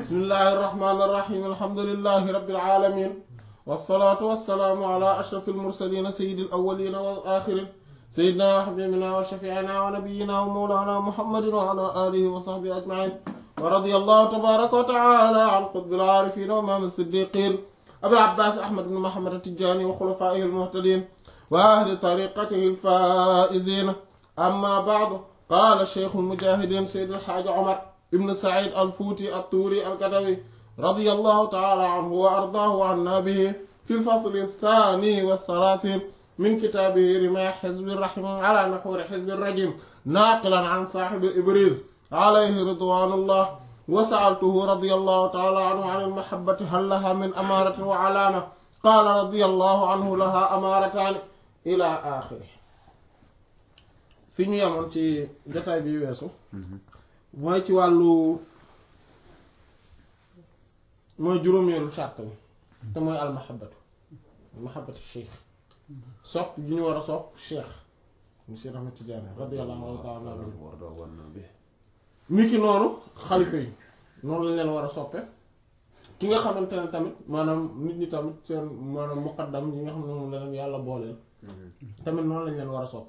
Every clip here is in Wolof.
bismillahi irrahmani irrahim alhamdulilahi rabbil alamin wasalaatu wasalaamu ala ashraf almursalina sayidi alawalina wal axirin sayidina wa xabibina wa shafiina wa nabiyina wa mawlana muhammadin wa ala alihi wa sahbihi ajmain wa radiya allahu tabaraka wa taala an qutbil aarifin wa imaam siddiqin abil abbas ahmad bin muhammad atijani wa xulafaihi almuhtadin wa ahli tariqatihi alfaizin amma baadu qaala cheikhu almujahidin sayid alxaaji omar ibn said alfuuti altuuri alkadawi رضي الله تعالى عنه وأرضاه عنا به في الفصل الثاني والثلاثين من كتابه رماح حزب الرحم على نحور حزب الرجيم ناقلا عن صاحب الإبريز عليه رضوان الله وسألته رضي الله تعالى عنه عن المحبة هل لها من أمارة وعلامة قال رضي الله عنه لها أمارتان إلى آخره fi ñu yemoon ci jotaay bi weesu mooy ci wàllu mooy juróomeelu charte bi te mooy almahabatu mahabatu cheikh sopp gi ñu war a sopp cheikh monsieur Ahmed Tidiane radiyallahu ta'ala anhu ni ki noonu xalifa yi noonu lañ leen war a soppe ki nga xamante ne tamit maanaam nit ñi tamit seen maanaam muqaddam yi nga xam ne moom la leen yàlla booleel tamit noonu lañ leen war a soppe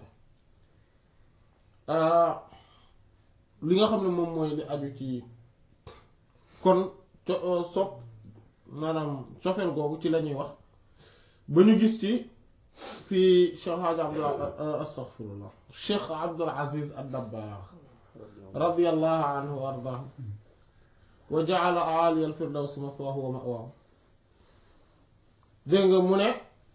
li nga xam ne moom mooy li aju ci kon sopp maanaam cofeel googu ci la ñuy wax ba ñu gis ci fii Cheikh Hadj Abdul astaghfirullah Cheikh Abdul Aziz ad-Dabbagh radiyallahu anhu wa ardaahu wa ja'ala a'ali al-firdawsi mathwaahu wa ma'waahu dégg nga mu ne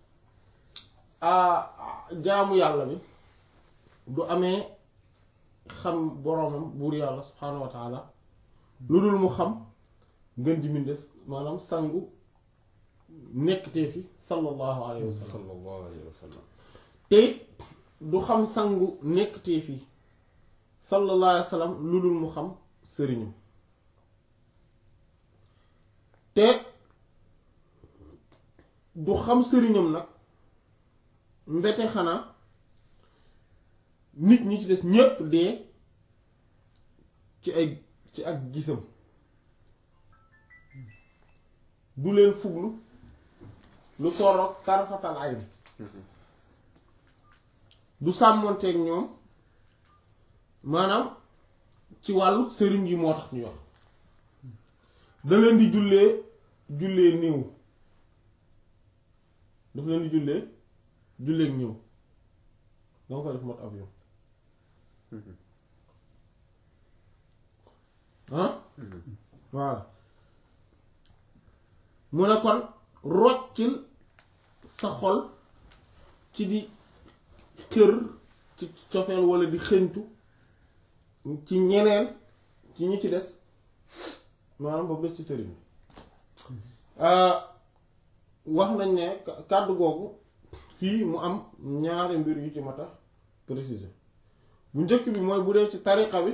jaamu yàlla bi du amee xam boroomam buur yàlla subhaanahu wa taala lu dul mu xam ngën ji mindes maanaam sangu nekktee fi sallallahu alayhi wa sallam sallallahu alayhi wa sallam te it du xam sangu nekktee fi sallallahu alayhi wa sallam lu dul mu xam sëriñam te du xam sëriñam nag mbete xanaa nit ñi ci des ñépp dee ci ay ci ak gisam du leen fuglu lu toroog tarafatal ay bi du sàmmonteeg ñoom maanaam ci wàllu sëriñ yi moo tax ñu wax da leen di jullee jullee néew daf leen di jullee julleek néew danga koy def mot avion ah voilà mu ne kon roccil sa xol ci di kër ci cofeel walla di xëñtu ci ñeneen ci ñi ci des maanaam boobu des ci sëriñ wax nañ ne kàddu googu fii mu am ñaari mbir yu ci mat a préciser bu njëkk bi mooy bu dee ci tariqa bi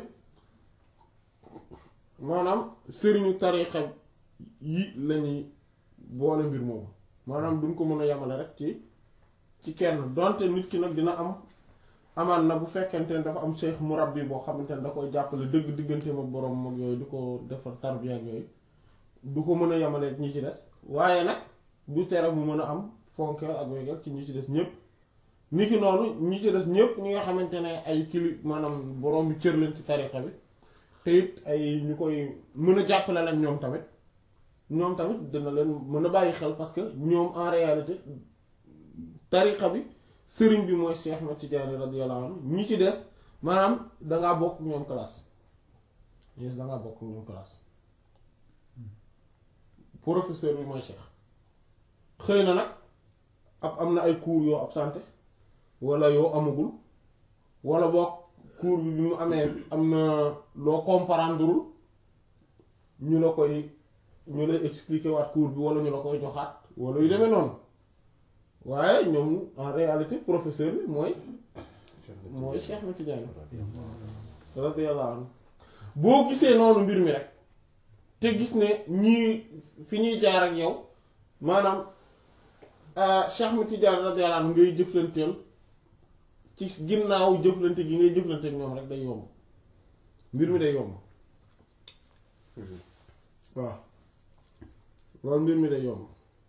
maanaam sëriñu tariqa yi lañuy boole mbir moomu maanaam duñ ko mën a yamale rek ci ci kenn donte nit ki nag dina am amaan na bu fekkente ne dafa am cheikh murabbi boo xamante ne da koy jàppale dëgg diggante ma borom mag yooyu di ko defar tarbiya ak yooyu du ko mën a yamale ñi ci des waaye nag du tere mu mën a am fonkeel ak wegeel ci ñi ci des ñëpp ni ki noonu ñi ci des ñëpp ñi nga xamante ne ay kili maanaam borom bi cër leen ci tariqa bi te it ay ñu koy mën a jàppale lañ ñoom tamit ñoom tamit dina leen mën a bàyyi xel parce que ñoom en réalité tariqa bi sëriñ bi mooy Cheikh Ahmed Tidiane radiyallahu anhu ñi ci des maanaam dangaa bokk ñoom classe yes dangaa bokk ñoom classe professeur bi mooy Cheikh xëy na nag ab am na ay cours yoo absenté wala yoo amagul wala boog cours bi bi mu amee am na loo comprendreul ñu la koy ñu lay expliquer waat cours bi wala ñu la koy joxaat wala yu demee noonu waaye ñoom en réalité professeur bi mooy mooy Cheikh Ahmed Tidiane radiyallahu anhu boo gisee noonu mbir mi rek te gis ne ñii fi ñuy jaar ak yow maanaam Cheikh Ahmed Tidiane radiyallahu anhu ngay jëflanteel ci ginnaaw jëflante gi ngay jëflante ak ñoom rek day yomb mbir mi day yomb waaw loolu mbir mi day yomb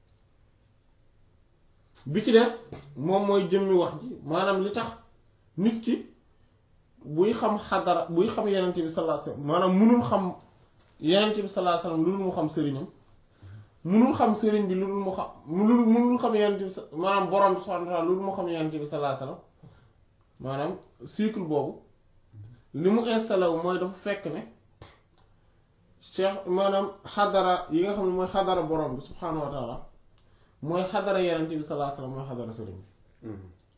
bi ci des moom mooy jëmmi wax ji maanaam li tax nit ki buy xam xadara buy xam yenent bi sallallahu alayhi wasallam maanaam munul xam yenent bi sallallahu alayhi wasallam lu dul mu xam sëriñam munul xam sëriñ bi lu dul mu xam lu munul xam yenent bi maanaam borom bi subhanahu wa ta'ala lu dul mu xam yenent bi sallallahu alayhi wasallam maanaam cycle boobu li mu installé wu mooy dafa fekk ne cheikh maanaam xadara yi nga xam ne mooy xadara borom bi subhanahu wa ta'ala mooy xadara yenent bi sallallahu alayhi wasallam mooy xadara sëriñ bi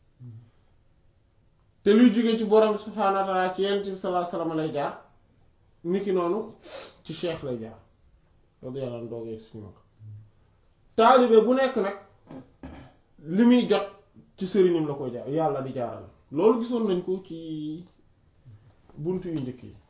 te luy jógee ci borom bi subhanahu wa ta'ala ci yenent bi sallallahu alayhi wasallam lay jaar niki noonu ci cheikh lay jaar loolu yàlla na doogee si mag taalibe bu nekk nag li muy jot ci sëriñam la koy jaar yàlla di jaaral loolu gisoon nañ ko ci bunt yu njëkk yi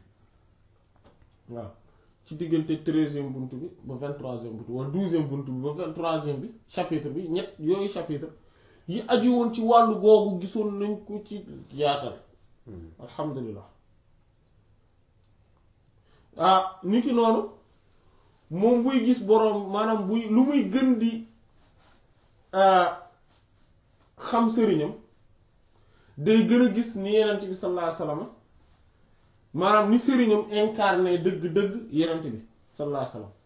waaw ci diggante treizième bunt bi ba vingt-troisième bunt wala douzième bunt bi ba vingt-troisième bi chapitre bi ñett yooyu chapitre yi aju woon ci wàllu googu gisoon nañ ko ci yaatal alhamdulilah ah ni ki noonu moom buy gis boroom maanaam buy lu muy gën di xam sëriñam day gën a gis ni yenent bi sallallahu alayhi wasallam maanaam ni sëriñam incarné dëgg-dëgg yenent bi sallallahu alayhi wasallam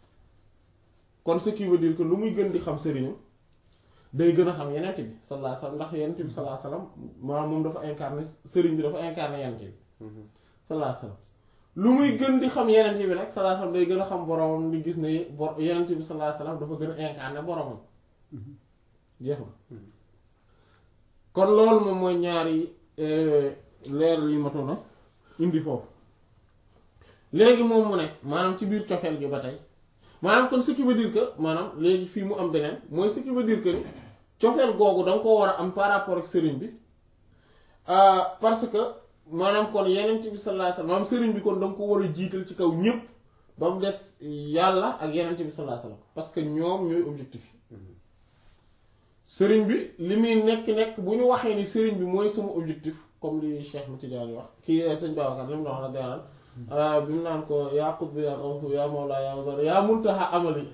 kon ce qui veut dire que lu muy gën di xam sëriñam day gën a xam yenent bi sallallahu alayhi wasallam ndax yenent bi sallallahu alayhi wasallam maanaam moom dafa incarné sëriñ bi dafa incarné yenent bi sallallahu alayhi wasallam lu muy gën di xam yenent bi nag sallallahu alayhi wasallam day gën a xam boromam di gis ne bor yenent bi sallallahu alayhi wasallam dafa gën a incarné boromam jeex na kon loolu moom mooy ñaari leer yi matoon na indi foofu léegi moom mu ne maanaam ci biir cofeel gi ba tey maanaam kon ce qui veut dire que maanaam léegi fii mu am beneen mooy ce qui veut dire que ni cofeel googu da nga ko war a am par rapport ak sëriñ bi parce que maanaam kon yeneen bi sallallahu alayhi wasallam maanaam sëriñ bi kon da nga ko war a jiital ci kaw ñépp ba mu des yàlla ak yeneen bi sallallahu alayhi wasallam parce que ñoom ñooy objectif yi sëriñ bi li muy nekk-nekk bu ñu waxee ni sëriñ bi mooy sama objectif comme li Cheikh Tidiane wax kii sëñ Babacar li mu wax la deeral bi mu naan ko yaa qutb yaa qawsu yaa mawla yaa wazar yaa muntaha amali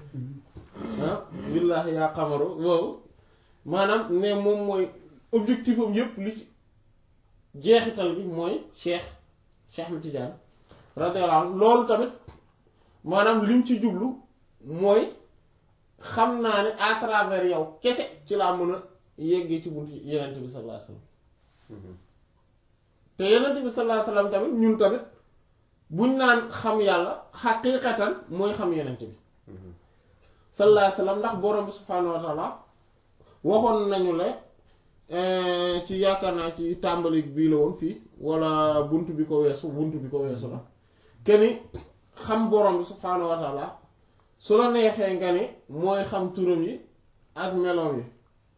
ah billaahi yaa xamaru boobu maanaam ne moom mooy objectif am yépp li ci jeexital bi mooy Cheikh Cheikh Tidiane radiyallahu anhu loolu tamit maanaam lim ci jublu mooy xam naa ne à travers yow kese ci laa mën a yeggee ci buntu yenent bi sallallahu alayhi wasallam te yenent bi sallallahu alayhi wasallam tamit ñun tamit buñ naan xam yàlla xaqiiqatan mooy xam yenent bi sallallahu alayhi wasallam ndax borom bi subhaanahu wa ta'ala waxoon nañu le ci yaakaar naa ci tàmbali bii la woon fii wala bunt bi ko weesu bunt bi ko weesu la keni xam borom bi subhaanahu wa ta'ala su la neexee nga ni mooy xam turam yi ak meloom yi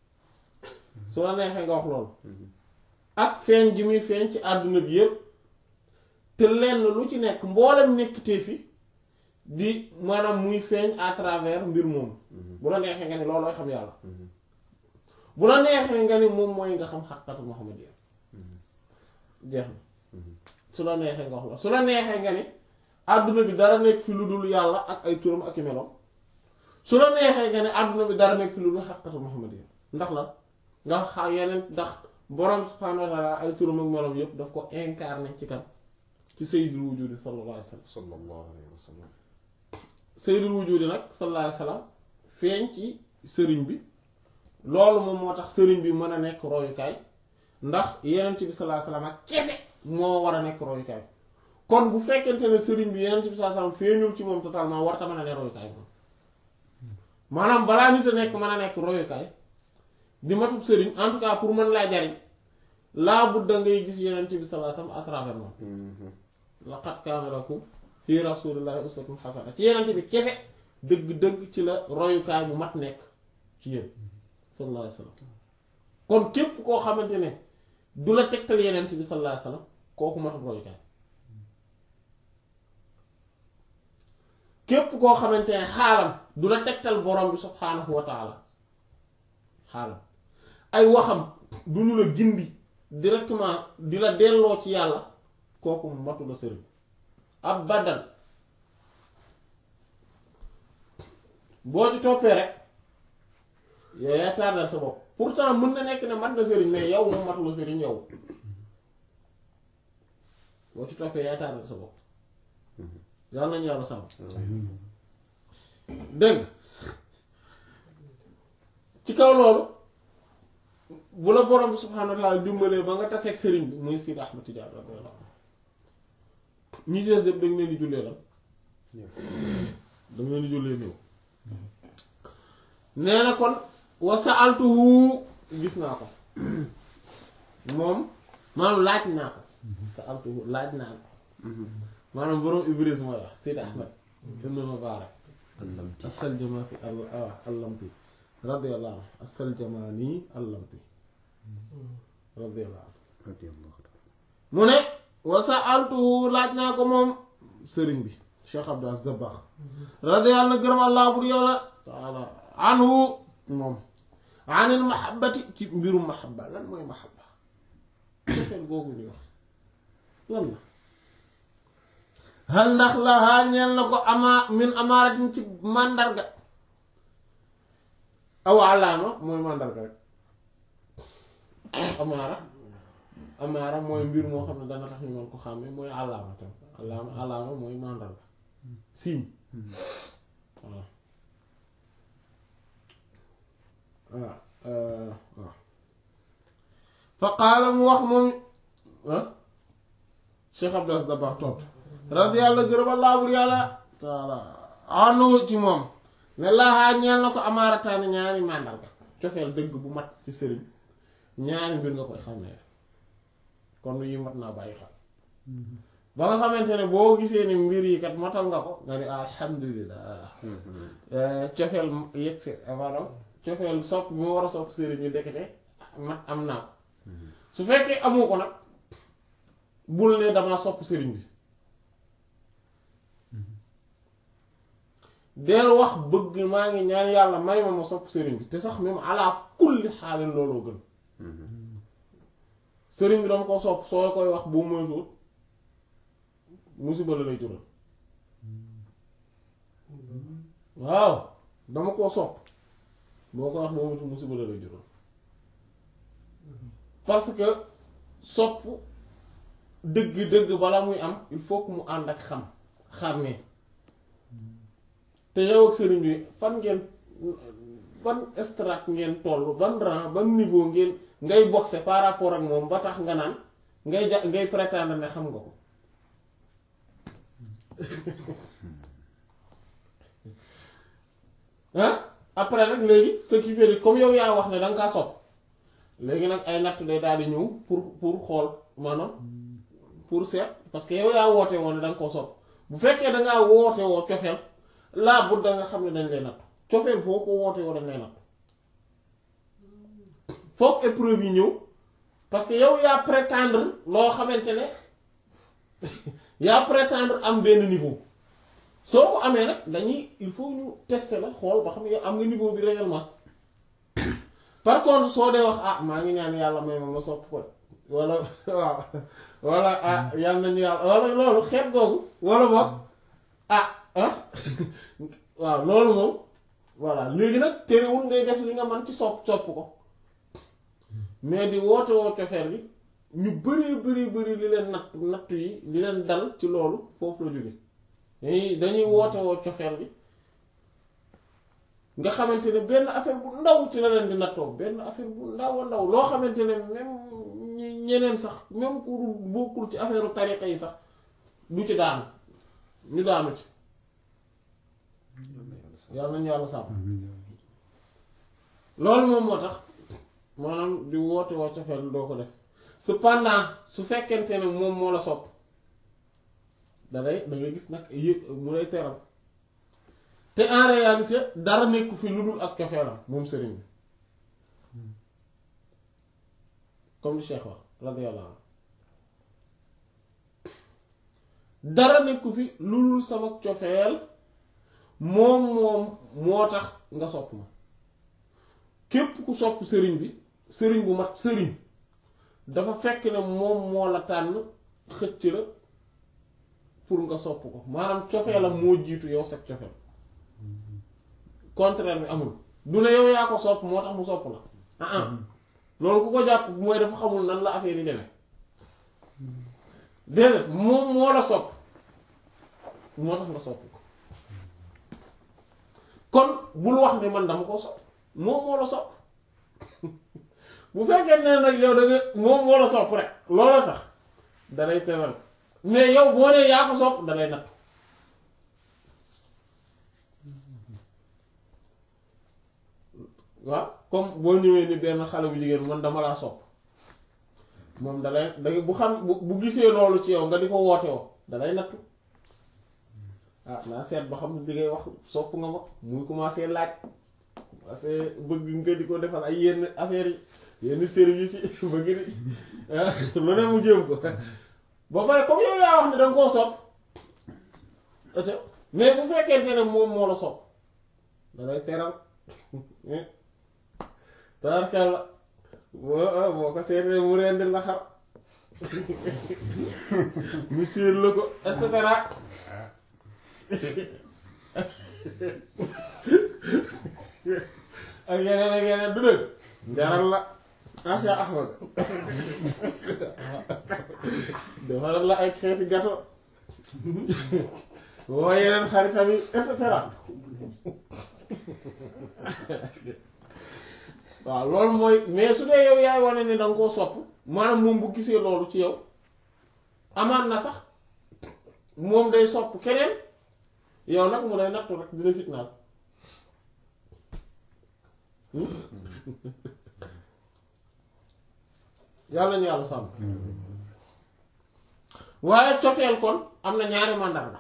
su la neexee nga wax loolu ak feeñ gi muy feeñ ci àdduna bi yépp te lenn lu ci nekk mboolem nekk te fi di maanaam muy feeñ à travers mbir moom bu la neexee nga ni loolooy xam yàlla bu la neexee nga ni moom mooy nga xam xaqatu muhammadiyya jeex na su la neexee nga wax loolu su la neexee nga ni àdduna bi dara nekk fi lu dul yàlla ak ay turam ak i meloom su la neexee nga ne àdduna bi dara nekk fi lu dul xaqatu muhammadiyya ndax la nga xa yeneen ndax borom subhaanahu wa ta'ala ay turam ak meloom yépp daf ko incarné ci kan ci sayyidul wujudi sallallahu alayhi wa sallam sallallahu alayhi wa sallam sayyidul wujudi nag sallallahu alayhi wa sallam feeñ ci sëriñ bi loolu moom moo tax sëriñ bi mën a nekk royukaay ndax yeneen bi sallallahu alayhi wa sallam ak kese moo war a nekk royukaay kon bu fekkente ne sëriñ bi yeneen bi sallallahu alayhi wa sallam feeñul ci moom totalement war ta mën a ne royukaay moom maanaam balaa nit a nekk mën a nekk royukaay di matub sëriñ en tout cas pour mën laa jariñ laa budda ngay gis yeneen bi sallallahu alayhi wa sallam à travers moom laqad kaana lakum fi rasulillahi uswatun hasana ci yeneen bi kese dëgg-dëgg ci la royukaay bu mat nekk ci yéen sallallahu alayhi wa sallam kon képp koo xamante ne du la tegtal yeneen bi sallallahu alayhi wa sallam kooku matub royukaay képp koo xamante ne xaalam du la tegtal borom bi subhaanahu wa taala xaalam ay waxam du ñu la gindi directement di la delloo ci yàlla kooku matu la sëriñ abadan boo ci toppee rek yow yaa tardal sa bopp pourtant mën na nekk ne mat na sëriñ mais yow moom matula sëriñ yow boo ci toppee yaa tardal sa bopp yàlla nañu yàlla sàmm dégg ci kaw loolu bu la borom bi subhaanahu wa taala dimbalee ba nga taseeg sëriñ bi muy Sidi Ahmad Tijaan radiyallahu anhu ñi ci des yëpp dañ leen di jullee lan dañ leen di jullee néew nee na kon wa sa'altuhu gis naa ko moom maanaam laaj naa ko sa'altuhu laaj naa ko maanaam borom Ibris mooy wax Sidi Ahmad ibn Mubarak allamti as-Saljamaani allamti radiyallahu anhu as-Saljamaani allamti radiyallahu anhu radiyallahu ta'ala mu ne wa sa'altuhu laaj naa ko moom sëriñ bi Cheikh Abdou Aziz Dabakh radiyallahu anhu gërëm Allah bur yàlla taala anhu moom anil mahabbati ci mbirum mahabba lan mooy mahabba cofeel googu ñuy wax lan la hal ndax la haa ñeel na ko ama min amaaratin ci màndarga aw alaama mooy màndarga rek amaara amaara mooy mbir moo xam ne dana tax ñu mën ko xàmme mooy alaama tam alaama alaama mooy màndarga signe voilà waaw waaw fa qaala mu wax moom ah Cheikh Abdou Aziz Dabakh tontu radiyallahu gërëm Allah bur yàlla taala anu ci moom ne laaxaa ñeel na ko amaarataani ñaari màndarga cofeel dëgg bu mat ci sëriñ ñaari mbir nga koy xàmmee kon yi mat naa bàyyi xel ba nga xamante ne boo gisee ni mbir yi kat matal nga ko nga ni alhamdulilah cofeel yegg si maanaam cofeel sopp bi ma war a sopp sëriñ ñu dekete mat am naa ko su fekkee amu ko nag bul ne damaa sopp sëriñ bi del wax bëgg maa ngi ñaan yàlla may ma ma sopp sëriñ bi te sax même ala kulli xaalin looloo gën sëriñ bi dama ko sopp soo koy wax boo moytuwul musiba la lay jural waaw dama koo sopp boo koy wax boo moytuwul musiba la lay jural parce que sopp dëgg dëgg bala muy am il faut que mu ànd ak xam xàmmee te yow ak sëriñ bi fan ngeen ban strat ngeen toll ban rang ban niveau ngeen ngay boxe par rapport ak moom ba tax nga naan ngay ja ngay prétendre ne xam nga ko ah après nag léegi ce qui fait comme yow yaa wax ne da nga kaa sopp léegi nag ay natt day daal di ñëw pour pour xool maanaam pour seet parce que yow yaa woote woon ne da nga koo sopp bu fekkee da ngaa woote woo cofeel laa bu da nga xam ne dañ lay natt cofeel foo ko woote woo dañ lay natt foog épreuve yi ñëw parce que yow yaa prétendre loo xamante ne yaa prétendre am benn niveau soo ko amee nag dañuy il faut ñu tester la xool ba xam ne yow am nga niveau bi réellement par contre soo dee wax ah maa ngi ñaan yàlla may ma ma sopp ko wala waaw wala ah yàlla nañu yàlla wala loolu xeet googu wala boog ah ah waaw loolu moom voilà léegi nag terewul ngay def li nga man ci sopp sopp ko mais di woote woo cofeer bi ñu bari bari bari li leen natt nattu yi li leen dal ci loolu foofu la jóge dañuy dañuy woote woo cofeer bi nga xamante ne benn affaire bu ndaw ci la leen di nattoo benn affaire bu ndaw a ndaw loo xamante ne même ñi ñeneen sax même ku bokkul ci affaire tariqa yi sax du ci daanu ñu daanu ci yàlla nañu yàlla sàmm loolu moom moo tax maanaam di woote woo cofeel doo ko def cependant su fekkente ne moom moo la sopp da ngay da ngay gis nag yëg mu lay teral te en réalité dara nekku fi lu dul ak cofeelam moom sëriñ bi comme li Cheikh wax radiyallahu anhu dara nekku fi lu dul sama cofeel moom moom moo tax nga sopp ma képp ku sopp sëriñ bi sëriñ bu mat sëriñ dafa fekk ne moom moo la tànn xëcc la pour nga sopp ko maanaam cofeelam moo jiitu yow sax cofeel contraire bi amul du ne yow yaa ko sopp moo tax mu sopp la ah ah loolu ku ko jàpp mooy dafa xamul nan la affaire yi demee déedéet moom moo la sopp moo tax nga sopp ko kon bul wax ne man dama ko sopp moom moo la sopp bu fekkee ne nag yow da nga moom moo la sopp rek loola tax dalay teral mais yow boo nee yaa ko sopp dalay natt waaw comme boo ñëwee ni benn xale bu jigéen man dama laa sopp moom dalay da bu xam bu bu gisee loolu ci yow nga di ko woote woo dalay nattu ah naa seet ba xam ne di ngay wax sopp nga ma muy commencé laaj commencé bëgg nga di ko defal ay yenn affaires yi yenn services yi bëgg di lu ne mu jéem ko ba pare comme yow yaa wax ne danga koo sopp mais bu fekkente ne moom moo la sopp dalay teral taarkal la boo boo ko seetee mu rendi la xar monsieur la ko et cetera ak yeneen ak yeneen du dëgg njaral la Acha Ahmad defaral la ay xeeti gato woo yeneen xaritam yi et cetera waaw loolu mooy mais su dee yow yaay wane ni danga koo sopp maanaam moom bu gisee loolu ci yow amaan na sax moom day sopp keneen yow nag mu lay nattu rek dina fitnaal yàlla ñu yàlla sàmm waaye cofeel kon am na ñaari màndarga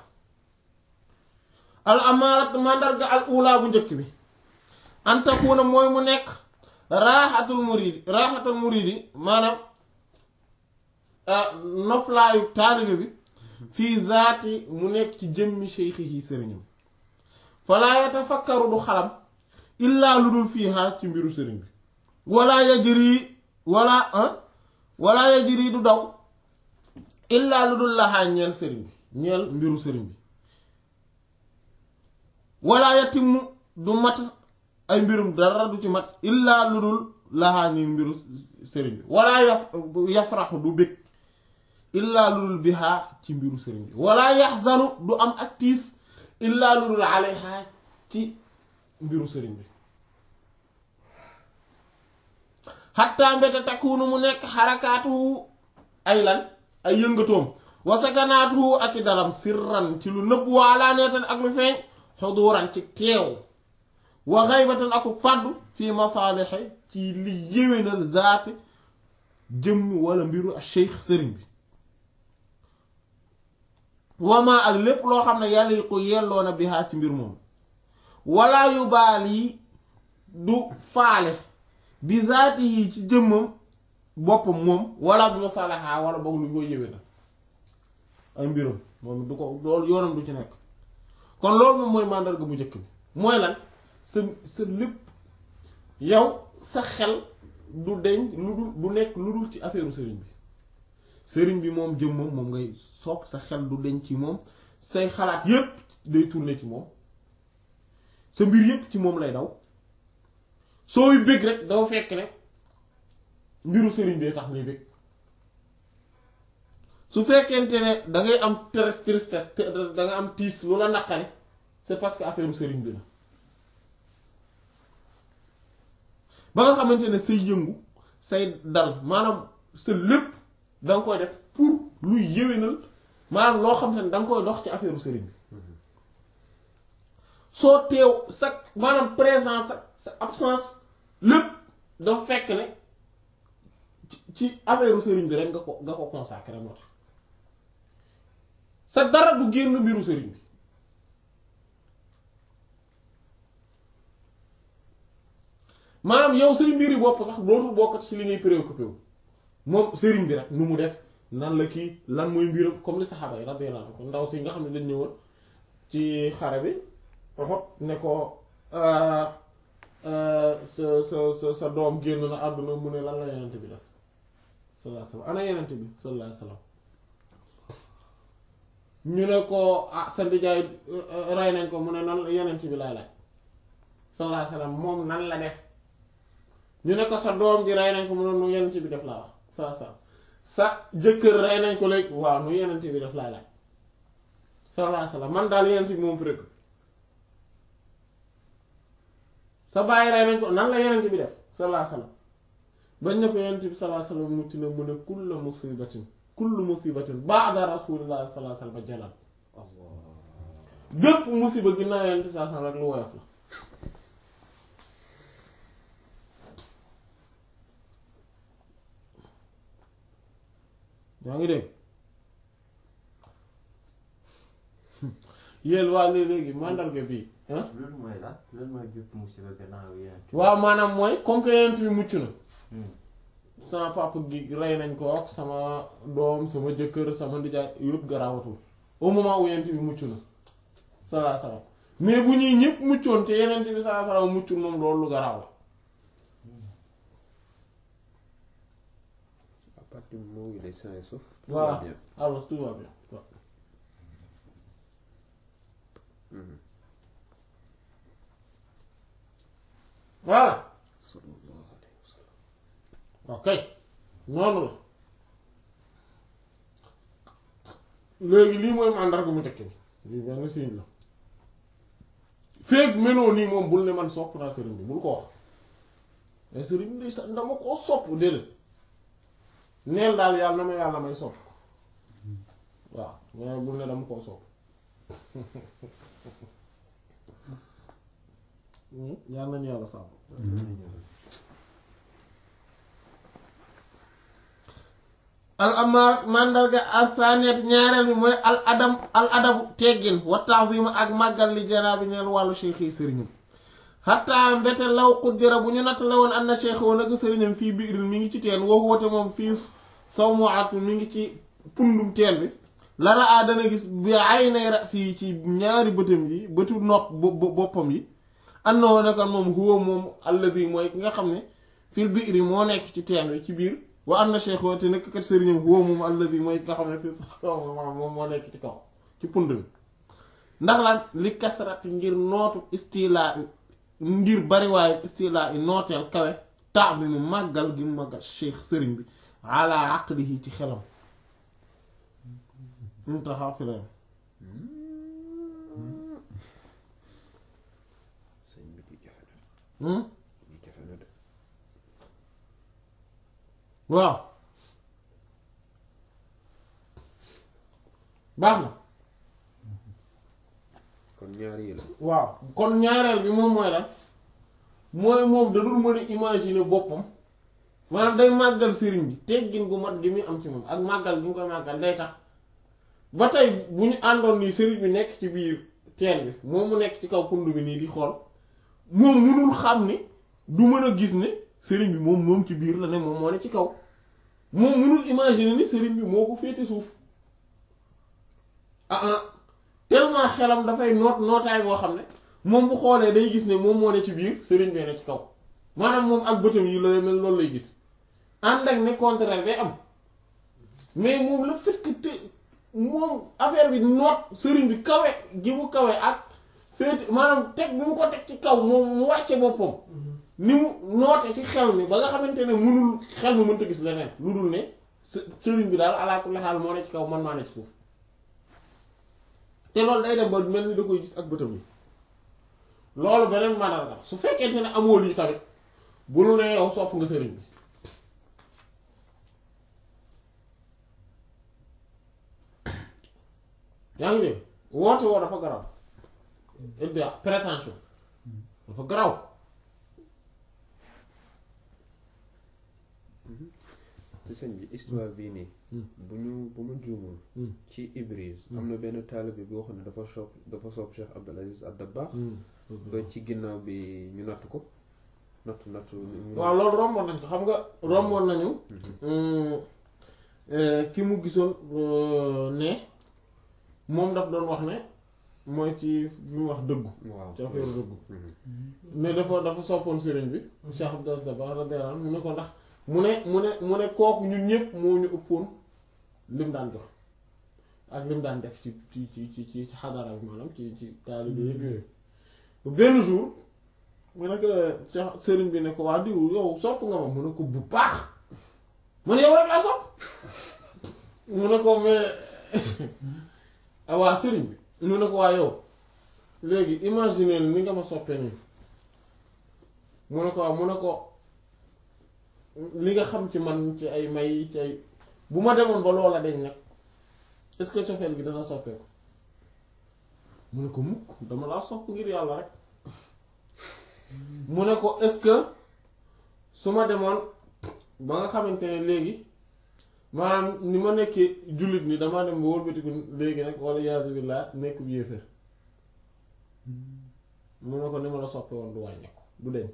al amaarat màndarga al ula bu njëkk bi antakuna mooy mu nekk raaxatul muridi raaxatul muridi maanaam noflaayu taalibe bi fii zaati mu nekk ci jëmmi cheikhihi sëriñam falaa yatafakkaru du xalam illaa lu dul fiihaa ci mbiru sëriñ bi wala yajri wala wala yajri du daw illaa lu dul laxaa ñeel sëriñ bi ñeel mbiru sëriñ bi wala yatimu du mat ay mbirum dara du ci mat illaa lu dul laxaa ni mbiru sëriñ bi wala yaf yafraxu du bëgg illaa lu dul bihaa ci mbiru sëriñ bi wala yaxzanu du am ak tiis illaa lu dul alayha ci mbiru sëriñ bi xatta mbete takkuunu mu nekk xarakaatuhu ay lan ay yëngatoom wa sakanaatuhu ak i dalam sirran ci lu nëbb wa alaaneetan ak lu feeñ xuduuran ci teew wa xaybatan aku fàddu fi masaalixe ci li yéwénal zaati jëmm wala mbiru ak cheikh sëriñ bi wama ak lépp loo xam ne yàlla yi ko yelloona bihaa ci mbir moom wala yu baal yi du faale bi zaati yi ci jëmmam boppam moom wala bu masalaha wala boog lu koy yéwénal ay mbiram moom du ko loolu yoonam du ci nekk kon loolu moom mooy màndarga bu njëkk bi mooy lan sa sa lépp yow sa xel du deñ lu dul du nekk lu dul ci affaire sëriñ bi sëriñ bi moom jëm moom moom ngay sopp sa xel du deñ ci moom say xalaat yépp day tourner ci moom sa mbir yépp ci moom lay daw sooy bëgg rek dafa fekk ne mbiru sëriñ bee tax ngay bëgg su fekkente ne dangay am tristesse da nga am tiis lu la naqari c'est parce que affaire sëriñ bi la ba nga xamante ne say yëngu say dal maanaam sa lépp da nga koy def pour luy yéwénal maanaam loo xam ne da nga koy dox ci affaire sëriñ bi soo teew sa maanaam présence sa sa absence lépp dafa fekk ne ci affaire sëriñ bi rek nga ko nga ko consacré moo tax sa dara du génn mbiru sëriñ bi maanaam yow say mbiri bopp sax dootul bokkati ci li ngay préoccupé wu moom sëriñ bi rek nu mu def nan la kii lan mooy mbiram comme li saxaaba yi radiyallahu anhum ndaw si nga xam ne dañ ñëwoon ci xare bi waxut ne ko sa sa sa sa doom génn na àdduna mu ne lan la yenente bi def sallallahu alayhi wasallam ana yenente bi sallallahu alayhi wasallam ñu ne ko ah sa ndijaay rey nañ ko mu ne nan yenente bi laay laaj sallallahu alayhi wasallam moom nan la def ñu ne ko sa doom ji rey nañ ko mu ne nu yenent bi def laa wax sa sa sa jëkkër rey nañ ko léegi waaw nu yenent bi def laa laaj sallallahu alayhi wasallam man daal yenent bi moom fi rek sa bàyyi rey nañ ko nan la yenent bi def sallallahu alayhi wasallam bañ ne ko yenent bi sallallahu alayhi wasallam mucc na mu ne kullu musibatin kullu musibatin ba'da rasulillahi sallallahu alayhi wasallam jalal Allah bépp musiba ginnaaw yenent bi sallallahu alayhi wasallam rek lu woyof la yaa ngi dégg yéen waa léegi màndarga bii ah loolu mooy lan loolu mooy bépp musiba gannaaw yéen. waaw maanaam mooy comme que yenent bi mucc na sama papa gi rey nañ ko ak sama doom sama jëkkër sama ndijaay yëpp garaawatul au moment où yenent bi mucc na sallallahu alayhi wasallam mais bu ñuy ñëpp muccoon te yenent bi sallallahu alayhi wasallam muccul moom loolu lu garaaw la à partir du moment où il est sain et sauf. tout Voilà. va bien. alors tout va bien waaw Mhm. voilà sallallahu alayhi wa sallam. ok noonu la léegi lii mooy màndarga mu njëkk bi lii benn signe la feeg meloo nii moom bul ne man sopp naa sëriñ bi bul ko wax mais sëriñ bi sax dama koo sopp déedéet neel daal yàlla na ma yàlla may sopp waaw mais bul ne dama koo sopp yàlla nañu yàlla sàmm al amaar mandarga al saniyat ñaareel bi mooy al adam al adabu teggin wa ta'zim ak màggal li janaabi neen wàllu cheikh yi sëriñam xataa mbete law xuddira bu ñu natt la woon an na cheikh woon ak sëriñam fii biirin mi ngi ci teen woo woote moom fii saw mu at mi ngi ci pundum teen bi lara a dana gis bi ay nay rasi yi ci ñaari bëtam yi bëtu nopp bo- boppam yi annoo nekkoon moom huwa moom alladi mooy ki nga xam ne fil biiri moo nekk ci teen bi ci biir wa am na cheikh te nekk kat sëriñam huwa moom alladi mooy ki nga xam ne fii saw moom moo nekk ci kaw ci pund bi ndax lan li kasrati ngir nootu istilaa ngir bariwaayu istilaa yi nooteel kawe ta'zimu màggal gi mu màggal cheikh sëriñ bi ala aqlihi ci xelam mu taxaw fi la yam sëñ bi di jafe na hmm? di jafe na de. waaw baax na kon ñaar yi la. waaw kon ñaareel bi moom mooy lan mooy moom da dul mën a imaginer boppam maanaam day màggal sëriñ bi teggin gu mat gi muy am ci moom ak màggal gi mu koy màggal day tax ba tey bu ñu àndoon nii sëriñ bi nekk ci biir teen bi moom mu nekk ci kaw pund bi nii di xool moom mënul xam ni du mën a gis ne sëriñ bi moom moom ci biir la ne moom moo ne ci kaw moom mënul imaginer ni sëriñ bi moo ko féete suuf ah ah tellement xelam dafay noot nootaay boo xam ne moom bu xoolee day gis ne moom moo ne ci biir sëriñ bee ne ci kaw maanaam moom ak bëtam yi la mel loolu lay gis ànd ak ne contraire day am mais moom le fait que te moom affaire bi noot sëriñ bi kawe gi mu kawe ak féete maanaam teg bi mu ko teg ci kaw moom mu wàcce boppam ni mu noote ci xel mi ba nga xamante ne mënul xel mi mënta gis leneen lu dul ne së- sëriñ bi daal alaa kulli xaal moo ne ci kaw man maa ne ci suuf te loolu day dem ba mel ni da koy gis ak bëtam yi loolu beneen mandarga su fekkente ne amoo lii tamit bu lu ne yow sopp nga sëriñ bi yaa ngi dégg woote woo dafa garaw idda prétention dafa garaw te sëñ bi histoire bii nii. bu ñu bu ma juumul. ci Ibris. am na benn taalibe boo xam ne dafa sopp dafa sopp Cheikh Abdul Aziz Ad-Dabbaax. ba ci ginnaaw bi ñu natt ko natt natt. ñu- waaw loolu romboon nañ ko xam nga romboon nañu euh, ki mu gisoon euh, ne moom daf doon wax ne mooy ci bi mu wax dëggu waaw ci affaire dëggu Mhm. mais dafa dafa soppoon sëriñ bi Cheikh Abdou Aziz Dabakh radiyallahu anhu mu ne ko ndax mu ne mu ne mu ne kooku ñun ñëpp moo ñu ëppoon lim daan jox ak lim daan def ci ci ci ci ci xadara bi maanaam ci ci taalibe yëpp yooyu benn jour mu ne ko Cheikh sëriñ bi ne ko waa diw yow sopp nga ma mu ne ko bu baax man yow rek laa sopp mu ne ko mais ah waa sëriñ bi mu ne ko waa yow léegi imaginer ni nga ma soppee nii mu ne ko waaw mu ne ko li nga xam ci man ci ay may ci ay bu ma demoon ba loola deñ nag est-ce que cofeel gi dana soppeeku mu ne ko mukk dama laa sopp ngir yàlla rek mu ne ko est-ce que su ma demoon ba nga xamante ne léegi maanaam ni ma nekkee jullit ni damaa dem ba wëlbatiku léegi nag wala yaasu billah nekk bu yéeféer mu ne ko ni ma la soppe woon du wàññeeku du deñ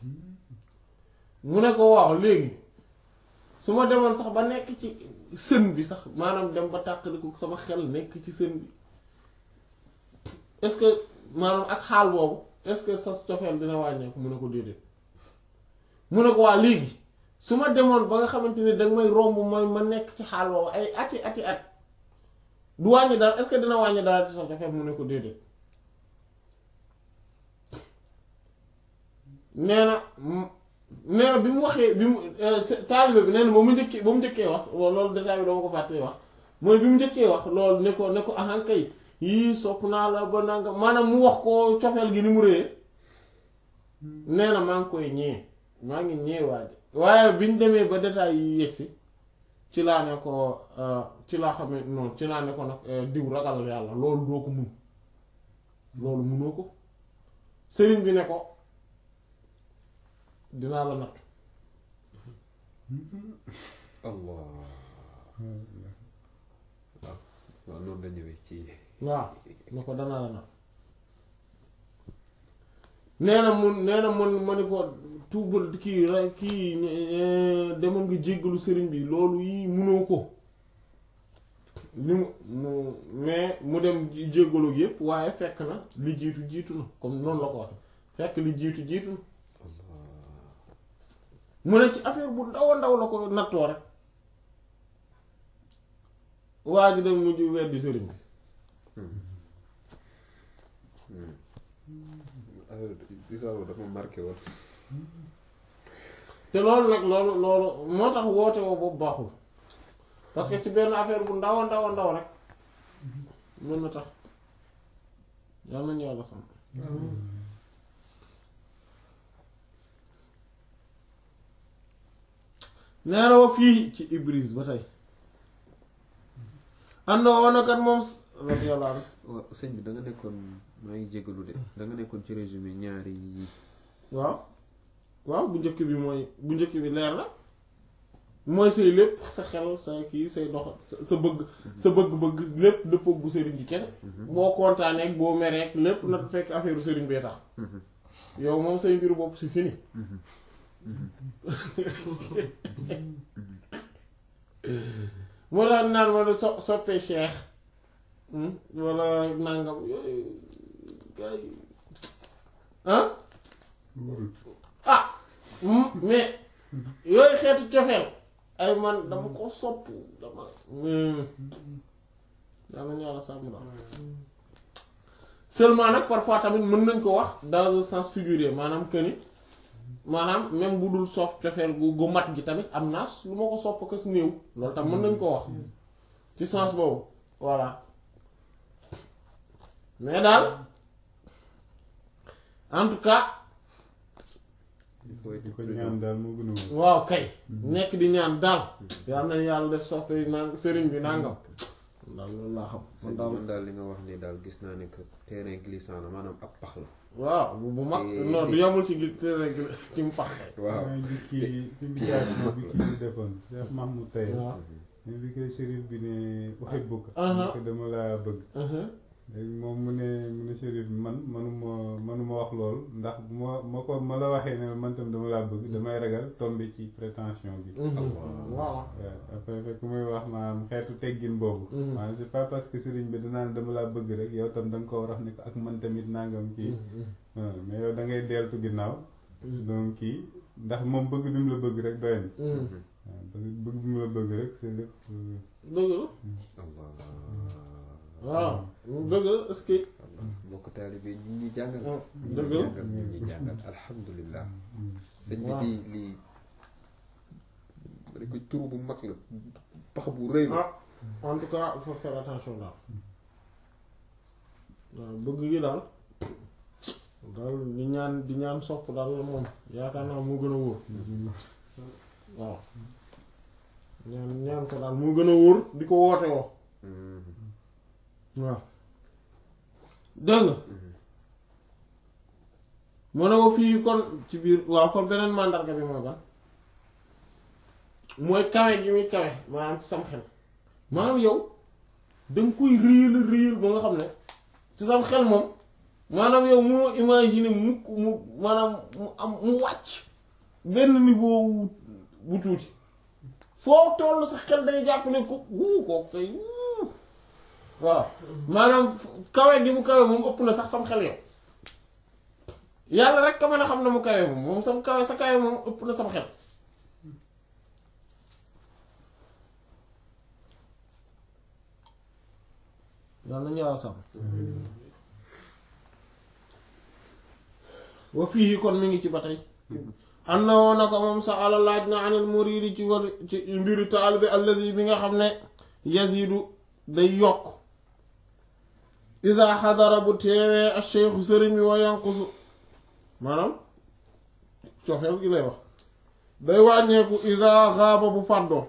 mu ne ko waaw léegi su ma demoon sax ba nekk ci sën bi sax maanaam dem ba tàqaliku sama xel nekk ci sën bi est-ce que maanaam ak xaal boobu est-ce que sa cofeel dina wàññeeku mu ne ko déedéet mu ne ko waa léegi su ma demoon ba nga xamante ne danga may romb mooy ma nekk ci xaal boobu ay ati ati at du wàññi dara est-ce que dina wàññi dara ci sa cofeel mu ne ko déedéet nee na nee na bi mu waxee bi mu taalibe bi nee na ba mu njëkkee ba mu njëkkee wax loolu détail bi dama ko fàttee wax mooy bi mu njëkkee wax loolu ne ko ne ko ahan kay yii sopp naa la ba nanga maanaam mu wax ko cofeel gi ni mu réyee nee na maa ngi koy ñee maa ngi ñee waaje waaye bi ñu demee ba détail yi yegsi ci laa ne ko ci laa xam ne noonu ci laa ne ko nag diw ragal yàlla loolu doo ko mun loolu munoo ko sëriñ bi ne ko dinaa la natt allah waaw waaw noonu la ñëwee ci waaw ne ko danaa la natt nee na mun nee na mun ma ni ko tuubal kii ra kii demal nga jéggalu sëriñ bi loolu yi munoo ko li mu mu mais mu dem jéggalu yépp waaye fekk na li jiitu jiitu na comme noonu la ko wax fekk li jiitu jiitu na mu ne ci affaire bu ndaw a ndaw la ko nattoo rek waa ji dem mujj weddi sëriñ bi histoire dafa marqué woon te loolu nag loolu loolu moo tax woote woo boobu baaxul parce que ci benn affaire bu ndaw a ndaw a ndaw rek mën na tax yàlla nañu yàlla sant nee na wa fii ci Ibris ba tey àndoo woon kat moom radiyallahu anhu waaw sëñ bi da nga nekkoon maa ngi jégalu de da nga nekkoon ci résumé ñaari yi waaw waaw bu njëkk bi mooy bu njëkk bi leer na mooy say lépp sa xel sa kii say dox sa bëgg sa bëgg-bëgg lépp dëppoog bu sëriñ bi kese boo kontaanee ak boo meree ak lépp na fekk affaire sëriñ bee tax yow moom say mbiru bopp si fini moo tax naan wala so soppee cheikh wala nangam yooyu gars yi ah ah mais yooyu xeetu cofeel ay man dama ko sopp dama daa nañu yàlla sàmm daal seulement nag parfois tamit mën nañ ko wax dans un sens figuré maanaam que ni maanaam même bu dul soof cofeel gu gu mat gi tamit am naa lu ma ko sopp ko si néew loolu tam mën nañ ko wax ci sens boobu voilà mais daal en tout cas il faut être di ko prudent. ñaan daal moo gën a wóor. waaw kay nekk di ñaan daal yal na yàlla def soppe nang sëriñ bi nangam daal loolu laa xam man sëñ daal man daal li nga wax ni daal gis naa ne que terrain glissant la maanaam ab pax la. waaw bu bu mag Et- non du yamul ci gi te rek ci mu pax kay waaw maa ngi gis kii fi mu jaar moom bi kii bi defoon Cheikh Mahmoud Taye waaw mais bi koy shérif bi ne uhibbuka Aha. ne ko dama laa bëgg uh-huh. léegi moom mu ne mu ne shérif bi man manuma manuma wax loolu ndax bu ma ma ko ma la waxee ne man tam dama laa bëgg damay ragal tomber ci prétention bi Mhm. voilà waaw après fekk muy wax maanaam xeetu teggin boobu Mhm. maanaam c'est pas parce que sëriñ bi danaan dama laa bëgg rek yow tam da nga ko war a wax ne ko ak man tamit nangam kii waaw mais yow da ngay deltu ginnaaw donc kii ndax moom bëgg bi mu la bëgg rek doy na Mhm. waaw bëgg bëgg bi mu la bëgg rek c'est lépp euh, dëgg la Allah waaw dëgg la est-ce que Allah mbokk taalibe yi ñu ngi jàngal ñu ngi dëgg la jàngal ñu ngi jàngal alhamdulilah sëñ bi waaw. lii lii ma ne ko turu bu mag la pax bu rëy la ah en tout cas il faut faire attention daal waaw bëgg gi daal daal di ñaan di ñaan sopp daal moom yaakaar naa moo gën a wóor waaw ñaan ñaan ko daal moo gën a wóor di ko woote woo waaw dégg nga mu ne ko fii kon ci biir waaw kon beneen màndarga bi mooy ban mooy kawe gi muy kawe maanaam ci sam xel maanaam yow danga koy réel réel ba nga xam ne ci sam xel moom maanaam yow moo imaginer mukk mu maanaam mu am mu wàcc benn niveau wu- bu tuuti foo toll sa xel day jàpp ne ko wuu ko kay wuu waaw maanaam kawe gi mu kawe moom ëpp na sax sam xel yow yàlla rek ka mën a xam ne mu kawe moom moom sam kawe sa kawe moom ëpp na sam xel daal nañu yàlla sàmm wa fii kon mi ngi ci ba tey am na woon na ko moom sa ala laaj na anil muridi ci war ci mbiru taalibe alladi bi nga xam ne yazidu day yokk ida xadara bu teewee ak cheikhu sëriñ bi wa yanqusu maanaam coxeel gi lay wax day wàññeeku ida xaaba bu fàddoo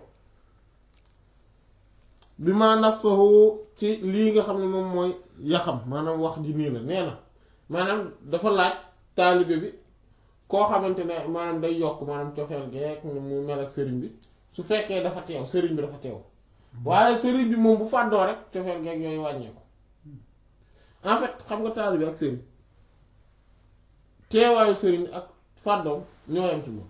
bi ma nasahu ci lii nga xam ne moom mooy yaxam maanaam wax ji nii la nee na maanaam dafa laaj taalibe bi koo xamante ne maanaam day yokk maanaam cofeel geek ni mu mel ak sëriñ bi su fekkee dafa teew sëriñ bi dafa teew waaye sëriñ bi moom bu fàddoo rek cofeel geek yooyu wàññeeku en fait xam nga taalibe ak sëriñ teewaayu sëriñ ak fàddoom ñoo yam ci moom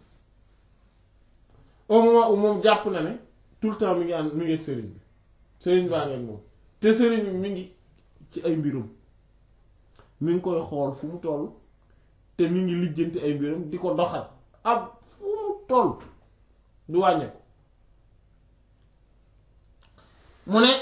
au moment où moom jàpp na ne tout le temps mi ngi ànd mi ngi ak sëriñ bi sëriñ baa ngeen moom te sëriñ bi mi ngi ci ay mbirum mi ngi koy xool fu mu toll te mi ngi lijjanti ay mbirum di ko doxal ab fu mu toll du wàññeeku mu ne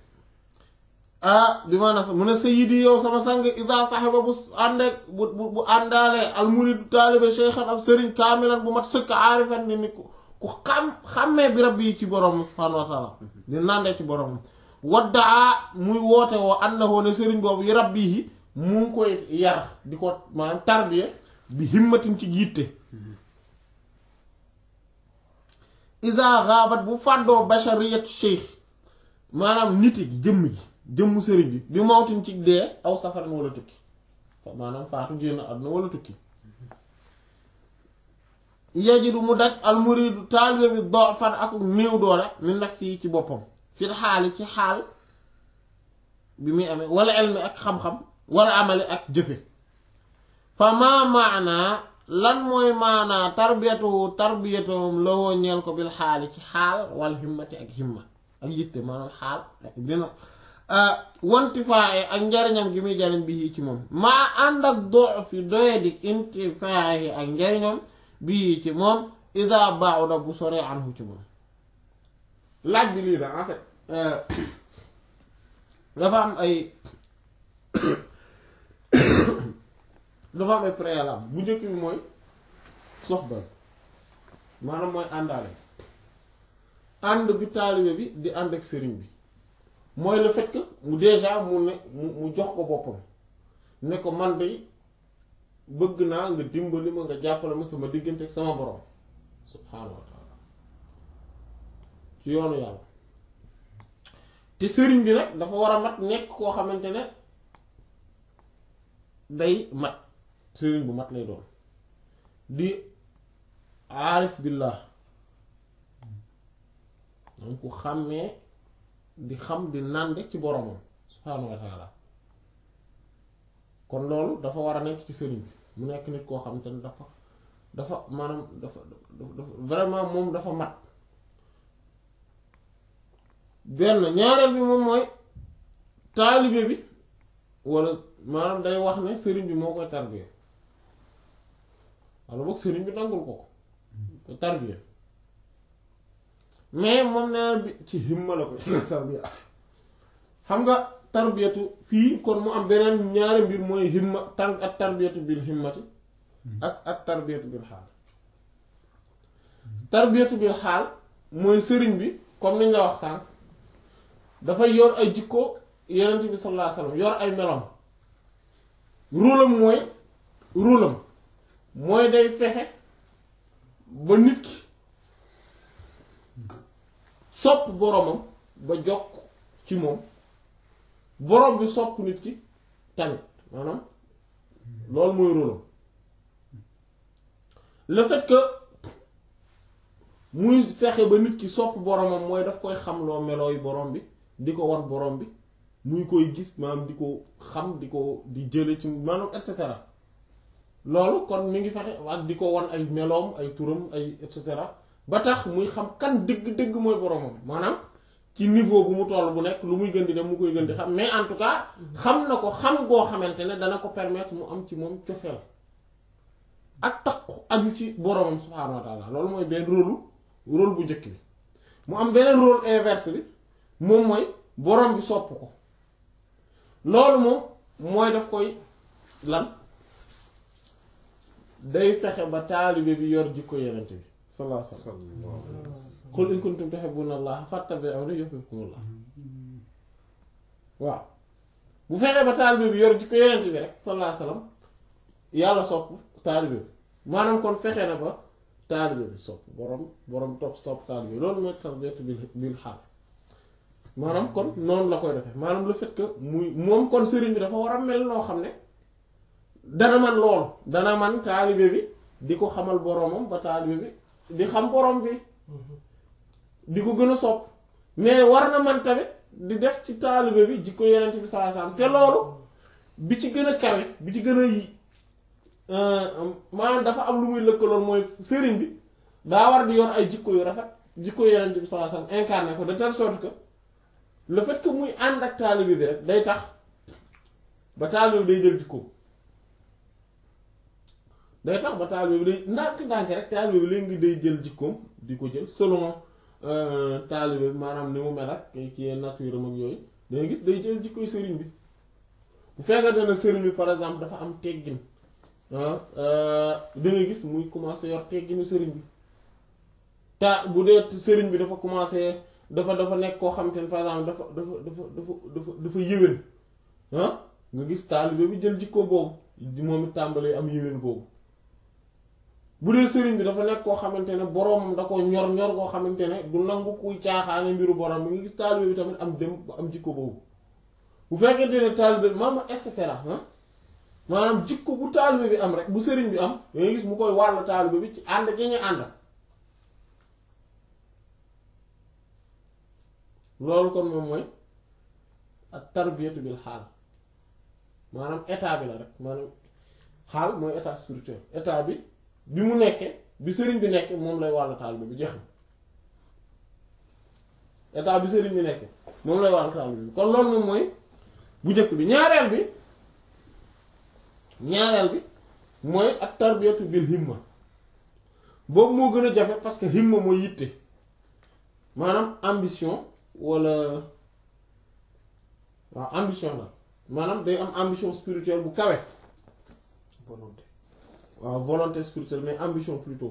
ah bi maanaam sax mu ne sayyidi yow sama sang ida saxiba bu àndeek bu bu bu àndaalee almuridu taalibe cheikhan ab sëriñ kaamilan bu mat sëkk aarifan ni ni ku ku xam xàmmee bi rabbi yi ci borom subhaanahu wa taala di nàndee ci borom waddaa muy woote woo annahu ne sëriñ boobu yi rabbi yi mu ngi koy yar di ko maanaam tarbiya bi himmatin ci yitte ida xaabat bu fàddoo bashariyatu cheikh maanaam nit gi jëmm ji jëmmu sëriñ bi bi mawtin ci dee aw safaran wala tukki maanaam faatu génn àdduna wala tukki yajidu mu daj almuridu taalibe bi dofan ak néew doole mi nafsi yi ci boppam fil xaali ci xaal bi muy amee wala elmi ak xam-xam wala amali ak jëfe fa maa maanaa lan mooy maanaa tarbiyatuhu tarbiyatuhum lawoo ñeel ko bil xaali ci xaal wal himmati ak himma ak yitte maanaam xaal ak dina wantifaaye ak njariñam gi muy jariñ bii ci moom maa ànd ak doo fi doyadik intifaaye ak njariñam bii ci moom ida ba'uda bu soree anhu ci moom laaj bi lii la en fait dafa am ay dafa am ay préalable bu njëkk bi mooy soxbal maanaam mooy àndaale ànd bi taalibe bi di ànd ak sëriñ bi mooy le fait que mu déjà mu ne mu mu jox ko boppam ne ko man de bëgg naa nga dimbali ma nga jàppale ma sama diggante ak sama borom subhaanahu wa taala ci yoonu yàlla te sëriñ bi nag dafa war a mat nekk koo xamante ne day mat sëriñ bu mat lay doon di aarif billah donc ku xàmmee di xam di nànde ci boromam subhaanahu wa taala kon loolu dafa war a nekk ci sëriñ bi mu nekk nit koo xam te ne dafa dafa maanaam dafa dafa vraiment moom dafa mat benn ñaareel bi moom mooy taalibe bi walla maanaam day wax ne sëriñ bi moo koy tarbiya walla boog sëriñ bi nangul ko ko tarbiya mais moom nee bi ci himma la koy tarbiya xam nga tarbiyatu fii kon mu am beneen ñaari mbir mooy himma tar ak tarbiyatu bil himmati ak ak tarbiyatu bil xaal tarbiyatu bil xaal mooy sëriñ bi comme niñ la wax sànq dafay yor ay jikko yenent bi sallallahu alayhi wasallam yor ay meloom rôlam mooy rôlam mooy day fexe ba nit ki sopp boromam ba jokk ci moom borom bi sopp nit ki tamit maanaam loolu mooy rôlam le fait que muy fexe ba nit ki sopp boromam mooy daf koy xamloo melooy borom bi di ko war borom bi muy koy gis maanaam di ko xam di ko di jële ci maanaam et cetera loolu kon mi ngi fexe ak di ko wan ay meloom ay turam ay et cetera ba tax muy xam kan dëgg-dëgg mooy boromam maanaam ci niveau bu mu toll bu nekk lu muy gën di dem mu koy gën di xam mais en tout cas xam na ko xam goo xamante ne dana ko permettre mu am ci moom cofeel ak takku aju ci boromam subhaanahu wa taala loolu mooy benn rôle rôle bu njëkk bi mu am beneen rôle inverse bi moom mooy borom bi sopp ko loolu moom mooy daf koy lan day fexe ba taalibe bi yor jikko yenente bi sallallahu alayhi wasallam qul in kuntum tuhibbuna allaha fattabi'uni yuhibbukumullah waaw bu fexee ba taalibe bi yor jikko yenente bi rek sallallahu alayhi wasallam yàlla sopp taalibe bi maanaam kon fexe na ba taalibe bi sopp borom borom topp sopp taalibe bi loolu mooy tarbiyatu bil bil xaal maanaam kon noonu la koy defee maanaam le fait que muy moom kon sëriñ bi dafa war a mel noo xam ne dana man loolu dana man taalibe bi di ko xamal boromam ba taalibe bi di xam borom bi di ko gën a sopp mais war na man tamit di def ci taalibe bi jikko yenent bi sallallahu alayhi wasallam te loolu bi ci gën a kawe bi ci gën a yi maanaam dafa am lu muy lëkkaloon mooy sëriñ bi daa war di yor ay jikko yu rafet jikko yenent bi sallallahu alayhi wasallam incarné ko de telle sorte que le fait que muy ànd ak taalibe bi rek day tax ba taalibe bi day jël jikko day tax ba taalibe bi day ndànk-ndànk rek taalibe bi léegi day jël jikkoom di ko jël selon taalibe bi maanaam ni mu mel ak ki nature am ak yooyu dangay gis day jël jikkoy sëriñ bi bu fekkante ne sëriñ bi par exemple dafa am teggin da ngay gis muy commencer yor tegginu sëriñ bi ta bu dee sëriñ bi dafa commencer dafa dafa nekk koo xamante ne par exemple dafa dafa dafa dafa dafa dafa yéwén ah nga gis taalibe bi jël jikko boobu moom it tàmbalee am yéwén boobu bu dee sëriñ bi dafa nekk koo xamante ne boroomam da ko ñor ñor koo xamante ne du nangu kuy caaxaane mbiru borom mi ngi gis taalibe bi tamit am dem am jikko boobu bu fekkente ne taalibe bi maanaam et cetera ah maanaam jikko bu taalibe bi am rek bu sëriñ bi am da ngay gis mu koy wàll taalibe bi ci ànd gi ñu ànd loolu kon moom mooy ak tarbiyatu bil xaal maanaam état bi la rek maanaam xaal mooy état spirituel état bi bi mu nekkee bi sëriñ bi nekkee moom lay wàllu taalibe bi jeex na état bi sëriñ bi nekkee moom lay wàllu taalibe bi kon loolu moom mooy bu njëkk bi ñaareel bi ñaareel bi mooy ak tarbiyatu bil himma boobu moo gën a jafe parce que himma mooy yitte maanaam ambition wala waaw ambition la maanaam day am ambition spirituelle bu kawe volonté waaw volonté spirituelle mais ambition plutôt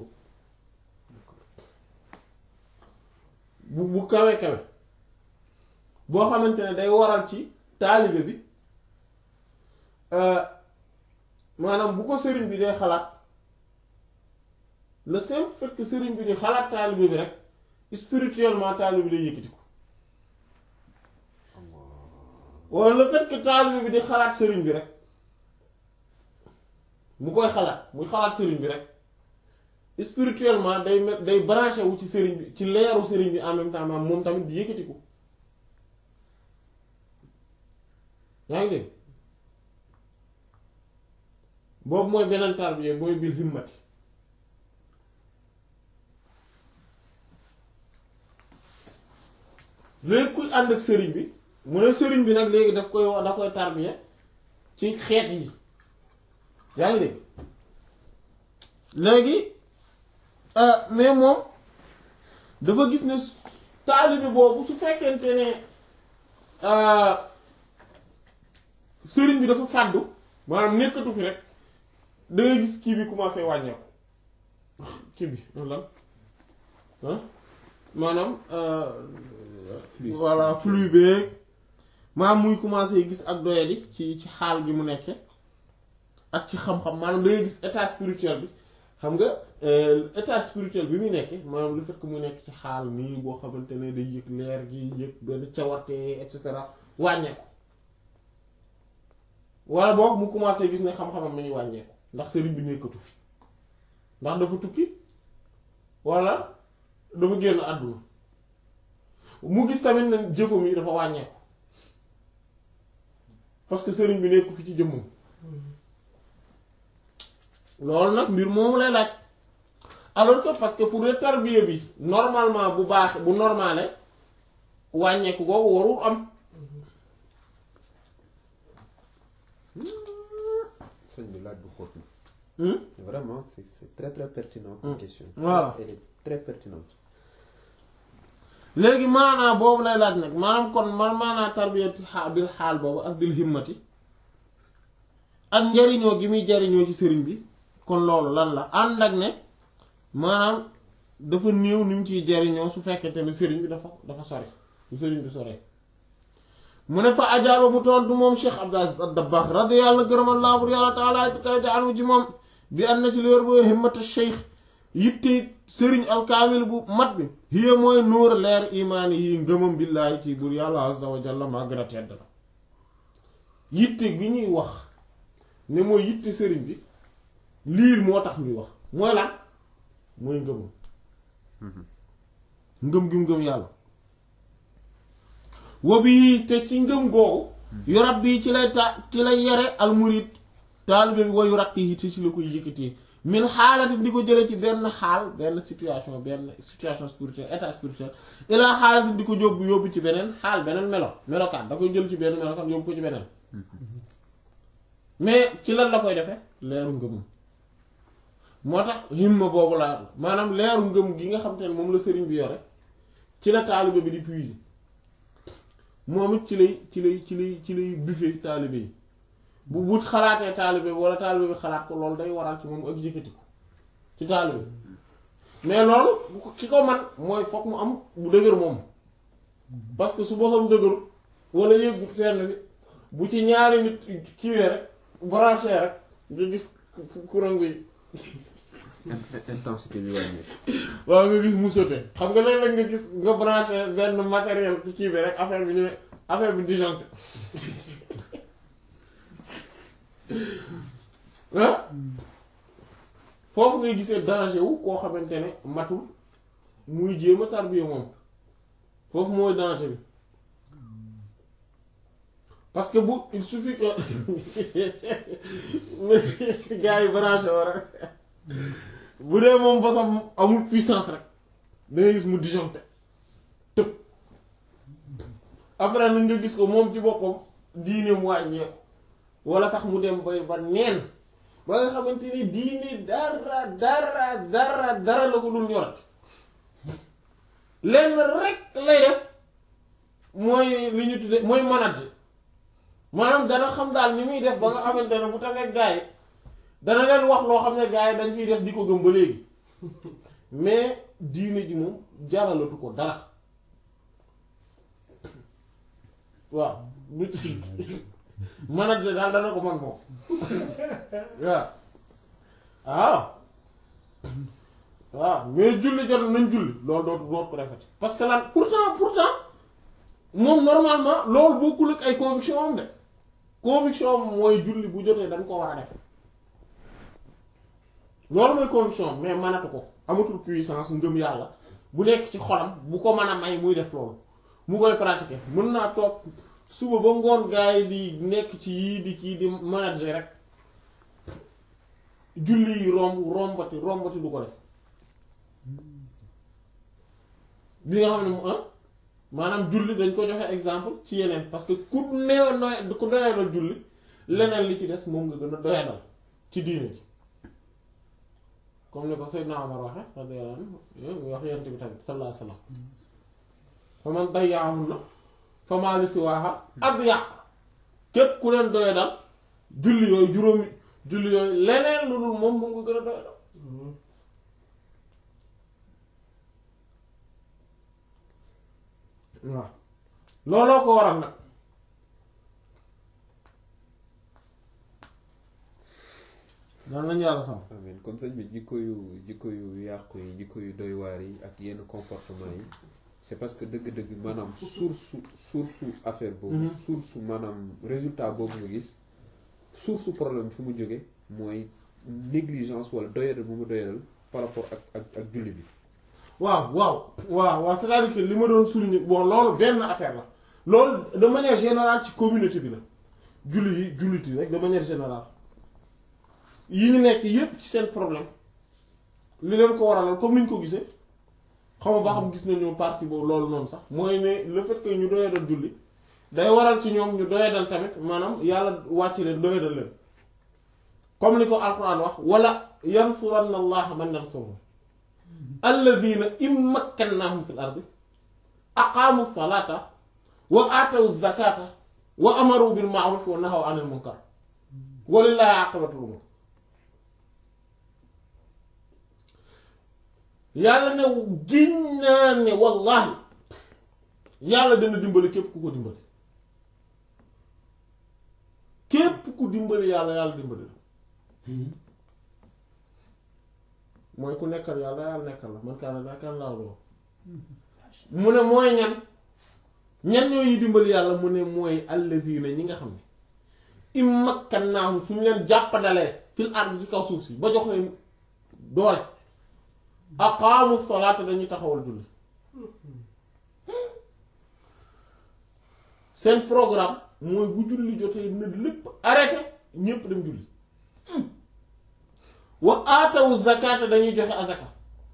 bu bu kawe kawe boo xamante ne day waral ci taalibe bi maanaam bu ko sëriñ bi day xalaat le simple fait que sëriñ bi di xalaat taalibe bi rek spirituellement taalibe bi day yëkkati ko wala le fait que taalibe bi di xalaat sëriñ bi rek mu koy xalaat muy xalaat sëriñ bi rek spirituellement day me- day branché wu ci sëriñ bi ci leeru sëriñ bi en même temps maam moom tamit di yëkkati ko yaa ngi dégg boobu mooy beneen tarbiya mooy bil himmati léegi kuy ànd ak sëriñ bi mu ne sëriñ bi nag léegi daf koy wax da koy tarbiya ci xeet yi yaa ngi dégg léegi mais moom dafa gis ne taalibe boobu su fekkente ne sëriñ bi dafa fàddu maanaam nekkatu fi rek da ngay gis kii bi commencé wàññeeku kii bi lan ah maanaam voilà flux beeg maanaam muy commencé gis ak doyadi ci ci xaal gi mu nekke ak ci xam-xam maanaam da ngay gis état spirituel bi xam nga état spirituel bi muy nekke maanaam le fait que mu nekk ci xaal nii boo xamante ne day yëg leer gi yëg benn cawarte et cetera wàññeeku wala boog mu commencé gis ne xam-xamam mi ngi wàññeeku ndax sëriñ bi nekkatu fi ndax dafa tukki wala dafa génn àdduna mu gis tamit ne jëfam yi dafa wàññeeku parce que sëriñ bi nekku fi ci jëmmam loolu nag mbir moomu lay laaj alors que parce que pour le tarbiya bi normalement bu baax bu normale wàññeeku googu warul am sëñ bi laaj bu xóot na Hmm? vraiment c'est c'est très très pertinent comme question Voilà. elle est très pertinente léegi maanaa boobu lay laaj nag maanaam kon man maanaa tarbiyati xaal bil xaal boobu ak bil himmati ak njariñoo gi muy jariñoo ci sëriñ bi kon loolu lan la ànd ak ne maanaam dafa néew ni mu ciy jariñoo su fekkente ne sëriñ bi dafa dafa sori su sëriñ bi sore mu ne fa ajaaba mu tontu moom Cheikh Abdou Aziz ad-Dabbaax radiyallahu gërëmallaahu bur yàlla taala ci kaw jaanu ci moom bi an na ci li wér boo himmata cheikh yitte sëriñ alkaamil bu mat bi hiya mooy nuur leer imaani yi ngëmam billaahi ci bur yàlla azza wa jalla maa gën a tedd la yitte gi ñuy wax ne mooy yitte sëriñ bi lii moo tax ñuy wax mooy lan mooy ngëmam ngëm gi mu ngëm yàlla wabi te ci ngëm googu yorab bi ci lay ta ci lay yare almurid taalibe bi wayu rakk yi te ci la koy yëkkatee min xaalati di ko jële ci benn xaal benn situation benn situation spirituelle état spirituel ilaa xaalati di ko yóbbu yóbbu ci beneen xaal beneen melo melokaan da koy jël ci benn melokaan yóbbu ko ci beneen mais ci lan la koy defee leeru ngëmum moo tax himma boobu laa maanaam leeru ngëm gi nga xam te ne moom la sëriñ bi yore ci la taalibe bi di puiser moom it ci lay ci lay ci lay ci lay buffet taalibe yi bu bu xalaatee taalibe bi wala taalibe bi xalaat ko loolu day waral ci moom ak yëkkati ko ci taalibe bi mais loolu bu ko ki ko man mooy fokk mu am bu dëgër moom parce que su bosam dëgëru wala yëggu fenn bi bu ci ñaari nit kiiwee rek branché rek nga gis courant bi intensité bi wàññeeku waaw nga gis mu sauté xam nga léeg-léeg nga gis nga branché benn matériel ci kii bi rek affaire bi ñu affaire bi disjoncté ah foofu ngay gisee danger wu koo xamante ne matul muy jéem a tarbiya moom foofu mooy danger bi parce que bu il suffit que gars yi branché war rek bu dee moom bosam amul puissance rek da ngay gis mu disjoncté tëb après nag nga gis ko moom ci boppam diine mu wàññeeku wala sax mu dem bay ba neen ba nga xamante ni diine dara dara dara dara la ko dul ñorati lenn rek lay def mooy li ñu tudde mooy manager maanaam dana xam daal ni muy def ba nga xamante ne bu tasee gaa yi dana leen wax loo xam ne gaa yi dañ fiy des di ko gëm ba léegi mais diine ji moom jaralatu ko dara waaw manager daal dana ko man moom waaw waaw waaw mais julli jot nañ julli loolu dootu dootu ko defati parce que lan pourtant pourtant moom normalement loolu bokkul ak ay conviction am de conviction am mooy julli bu jotee dañ ko war a def loolu mooy conviction am mais manatu ko amatul puissance ngëm yàlla bu nekk ci xolam bu ko mën a may muy def loolu mu koy pratiquer mën naa toog suba ba ngoon gaa yi di nekk ci yii di kii di manager rek julli yi romb rombati rombati du ko def bi nga xam ne mu ah maanaam julli dañ ko joxe exemple ci yeneen parce que ku neew noy ku doyadal julli leneen li ci des moom nga gën a doyadal ci diine ji comme ni ko Seydina Omar waxe radiyallahu anhu muy wax yent bi tamit sallallahu alayhi wa sallam fa man dayya'ahunna fa maa li siwaaha adyaq képp ku leen doye dal julli yooyu juróomi julli yooyu leneen lu dul moom moom nga gën a doye dal waaw looloo ko waral nag daan nañu yàlla sam amiin kon sëñ bi jikko yu jikko yu yàqu yi jikko yu doy waar yi ak yenn comportement yi c'est parce que dëgg-dëgg maanaam source source affaire boobu source maanaam résultat boobu nga gis source problème fi mu jóge mooy négligence wala doyadal bu mu doyadal par rapport ak ak ak julli bi waaw waaw waaw waaw c'est-à-dire que li ma doon souligner bon loolu benn affaire la loolu de manière générale ci communauté bi la julli yi jullit yi rek de manière générale yi ñu nekk yépp ci seen problème li leen ko waralal comme ni ñu ko gisee xaw ma ba xam gis nañu partie boobu loolu noonu sax mooy ne le fait que ñu doyadal julli day waral ci ñoom ñu doyadal tamit maanaam yàlla wàcc leen doyadal leen comme ni ko alquran wax wala yansuranna allaha man yansuruhu alladina in makkannahum fil ardi aqaamu salata wa aatawu zakata wa amaru bil ma'ruf wa nahaw anil munkar walillahi aqibatul umur yàlla ne giñ naa ne wallahi yàlla dana dimbali képp ku ko dimbali képp ku dimbali yàlla yàlla dimbali la mooy ku nekkal yàlla yàlla nekkal la man kaana daa kan laa loo mu ne mooy ñan ñan ñooy dimbali yàlla mu ne mooy alladina ñi nga xam ne immakkannaahum suñu leen jàppandalee fil ard ci kaw suuf si ba jox leen doole aqaamu salaata dañuy taxawal julli seen programme mooy bu julli jotee na lépp arrêté ñépp dem julli wa aatawu zakata dañuy joxe azaka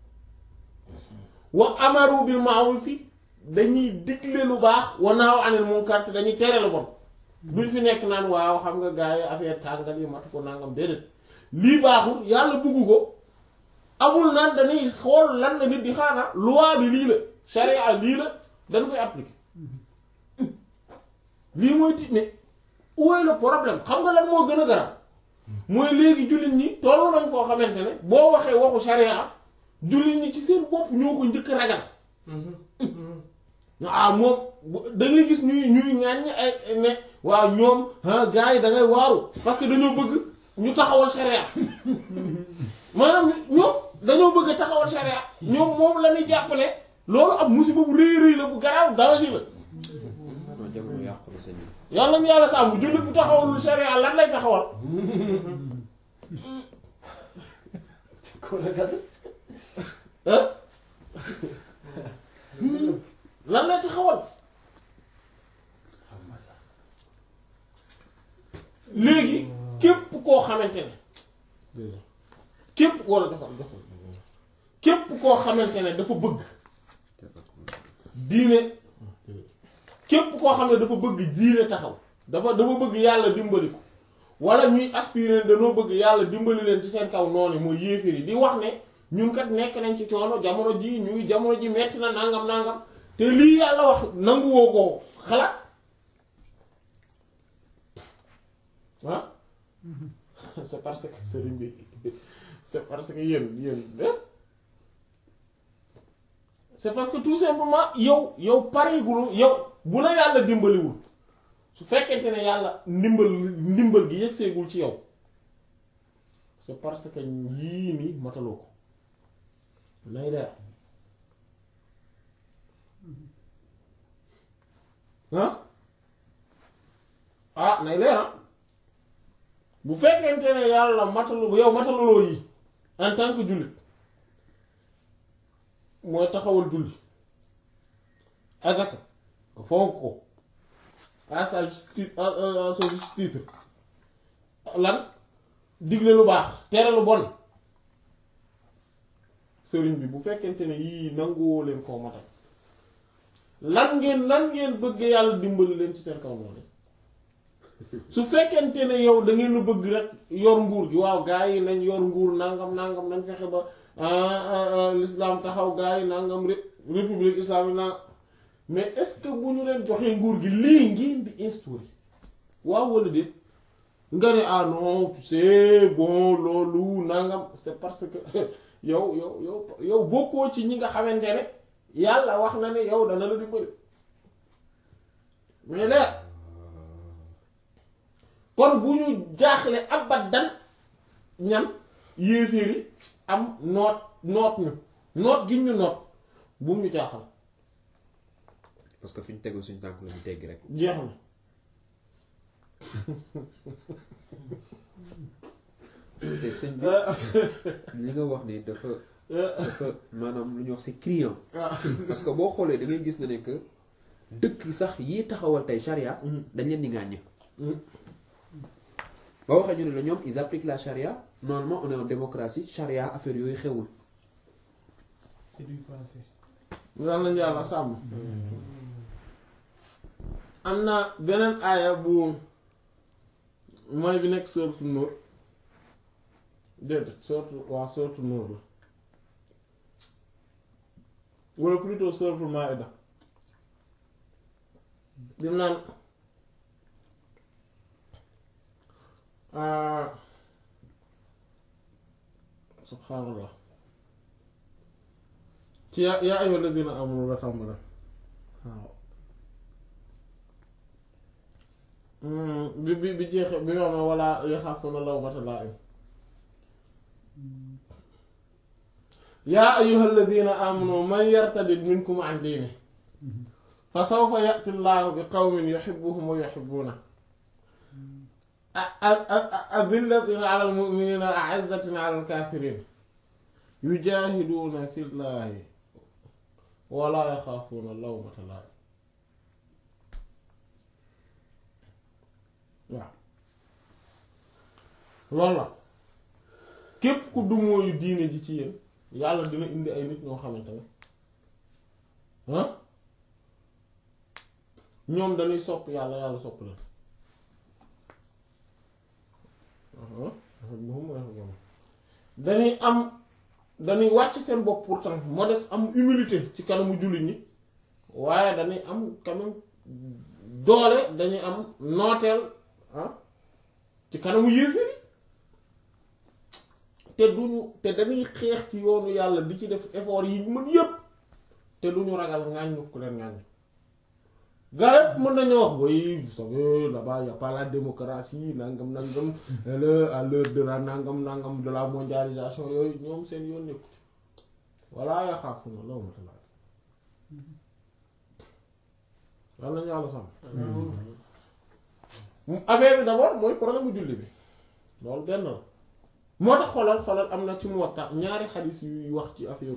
wa amaru bil ma'rufi dañuy digle lu baax wa naaw anil munkar te dañuy tere lu bon duñ fi nekk naan waaw xam nga gars yi affaire tàngal yi matu ko nangam déedéet lii baaxul yàlla bugg ko amul naan dañuy xool lan la nit di xaana loi bi lii la charia lii la dañ koy appliquer lii mooy di ne où est le problème xam nga lan moo gën a garab mooy léegi jullit ñi tollu nañ foo xamante ne boo waxee waxu charia jullit ñi ci seen bopp ñoo ko njëkk ragal ah moom da ngay gis ñuy ñuy ŋàññ ay ne waaw ñoom ah gars yi da ngay waaru parce que dañoo bëgg ñu taxawal charia maanaam ñoom dañoo bëgg a taxawal charia ñoom moom la ñuy jàpp ne loolu ab musiba bu rëy rëy la bu garaaw danger la non jamono yàqu na sëñ bi yàlla mu yàlla sàmm jullit bu taxawalul charia lan lay taxawal ah lan lay taxawal léegi képp koo xamante ne képp wala doxal doxal képp koo xamante ne dafa bëgg diine képp koo xam ne dafa bëgg diine taxaw dafa dafa bëgg yàlla dimbali ko wala ñuy aspirer dañoo bëgg yàlla dimbali leen ci seen kaw noonu mooy yéeféer yi di wax ne ñun kat nekk nañ ci coono jamono ji ñu ngi jamono ji metti na nangam nangam te lii yàlla wax nanguwoo ko xalaat ah c'est parce que sëriñ bi c'est parce que yéen yéen c'est parce que tout simplement yow yow pareegulu yow bu la yàlla dimbaliwul su fekkente ne yàlla ndimbal ndimbal gi yëgseegul ci yow c'est parce que yii nii mataloo ko nay leer ah ah nay leer ah bu fekkente ne yàlla matalu yow mataluloo yi en tant que jullit mooy taxawal julli azaka fonk ko à sa justi à son juste titre lan digle lu baax tere lu bon sëriñ bi bu fekkente ne yii nanguwoo leen koo matal lan ngeen lan ngeen bëgg yàlla dimbali leen ci seen kaw noonu su fekkente ne yow da ngeen bëgg rek yor nguur gi waaw gaa yi nañ yor nguur nangam nangam nañ fexe ba l'islam taxaw gaa yi nangam république islamique nangam mais est-ce que bu ñu leen joxee nguur gi lii ngeen di instaurer waaw wala déet nga ne ah non tu sais bon loolu nangam c'est parce que yow yow yow yow bokkoo ci ñi nga xamante ne yàlla wax na ne yow dana la dimbali mais leer kon bu ñu jaaxle abadan ñan yéeféeri am noot noot ñu noot gi ñu noot bu mu ñu jaaxal parce que fi ñu tegu suñu tànk la ñu teggi rek jeex na te sëñ bi li nga wax ni dafa dafa maanaam lu ñuy wax c'est criant parce que boo xoolee da ngay gis na ne que dëkk sax yi taxawal tey charia dañ leen di ŋàññ ba waxee ñu ne la ñoom ils appliquent la charia normalement on est en démocratie charia affaire yooyu xewul c'est du passé yal nañu yàlla sàmm am na beneen aaya bu mooy bi nekk sourate Nuur déedéet sourate waa sourate Nuur la wala plutôt sourate Maïda bi mu naan subhaanallah ci yaa yaa ayyuha alladina amanu la tàmbale waaw bi bi bi jeexe bi ma ma wala yaxaafuna lawmata laa'im yaa ayyuha alladina amanu man yartadid minkum an diini fa sawfa ya'ti llahu bi qawmin yuhibbuhum wa yuhibbunahu azillatin ala almu'minina a'izzatin ala alkafirin yujahiduuna fi llahi wala yaxaafuuna lawmata laa'im waaw loolu la képp ku dumóoyu diine ji ci yéen yàlla dina indi ay nit ñoo xamante ne ah ñoom dañuy sopp yàlla yàlla sopp leen dañuy am dañuy wàcc seen bopp pourtant modeste am humilité ci kanamu jullit ñi waaye dañuy am quand même doole dañuy am nooteel ah ci kanamu yéeféeri te duñu te dañuy xeex ci yoonu yàlla di ci def effort yi mën yépp te duñu ragal ŋàññu ku leen ŋàññ gaa yëpp mën nañu wax oui vous savez là-bas y a pas la démocratie nangam nangam le à l'heure de la nangam nangam de la mondialisation yooyu ñoom seen yoon nekku ci walla yaa xaafu na law mata laa yàlla nañu yàlla sàmm affaire bi d'abord mooy problème mu julli bi loolu benn la moo tax xoolal xoolal am na ci Muwatta ñaari xadis yuy wax ci affaire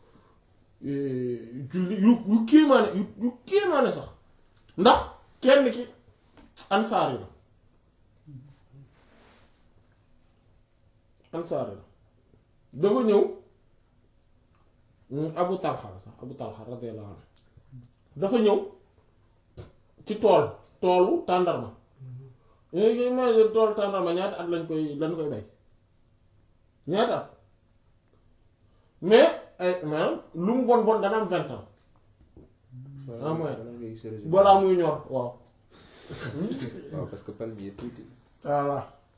julli yu yu kéemaane yu yu kéemaane sax ndax kenn ki ansaar yi la ansaar yi la dafa ñëw Abu Talha sax Abu Talha radiyallahu anhu dafa ñëw ci tool toolu tàndarma léegi ma toolu tàndarma ñaata at lañ koy lañ koy bay ñaata at mais ay maanaam lu mu bon bon dana am vingt ans ah mooy balaa ngay gis résultat. balaa muy ñor waaw waaw parce que palmier tuuti voilà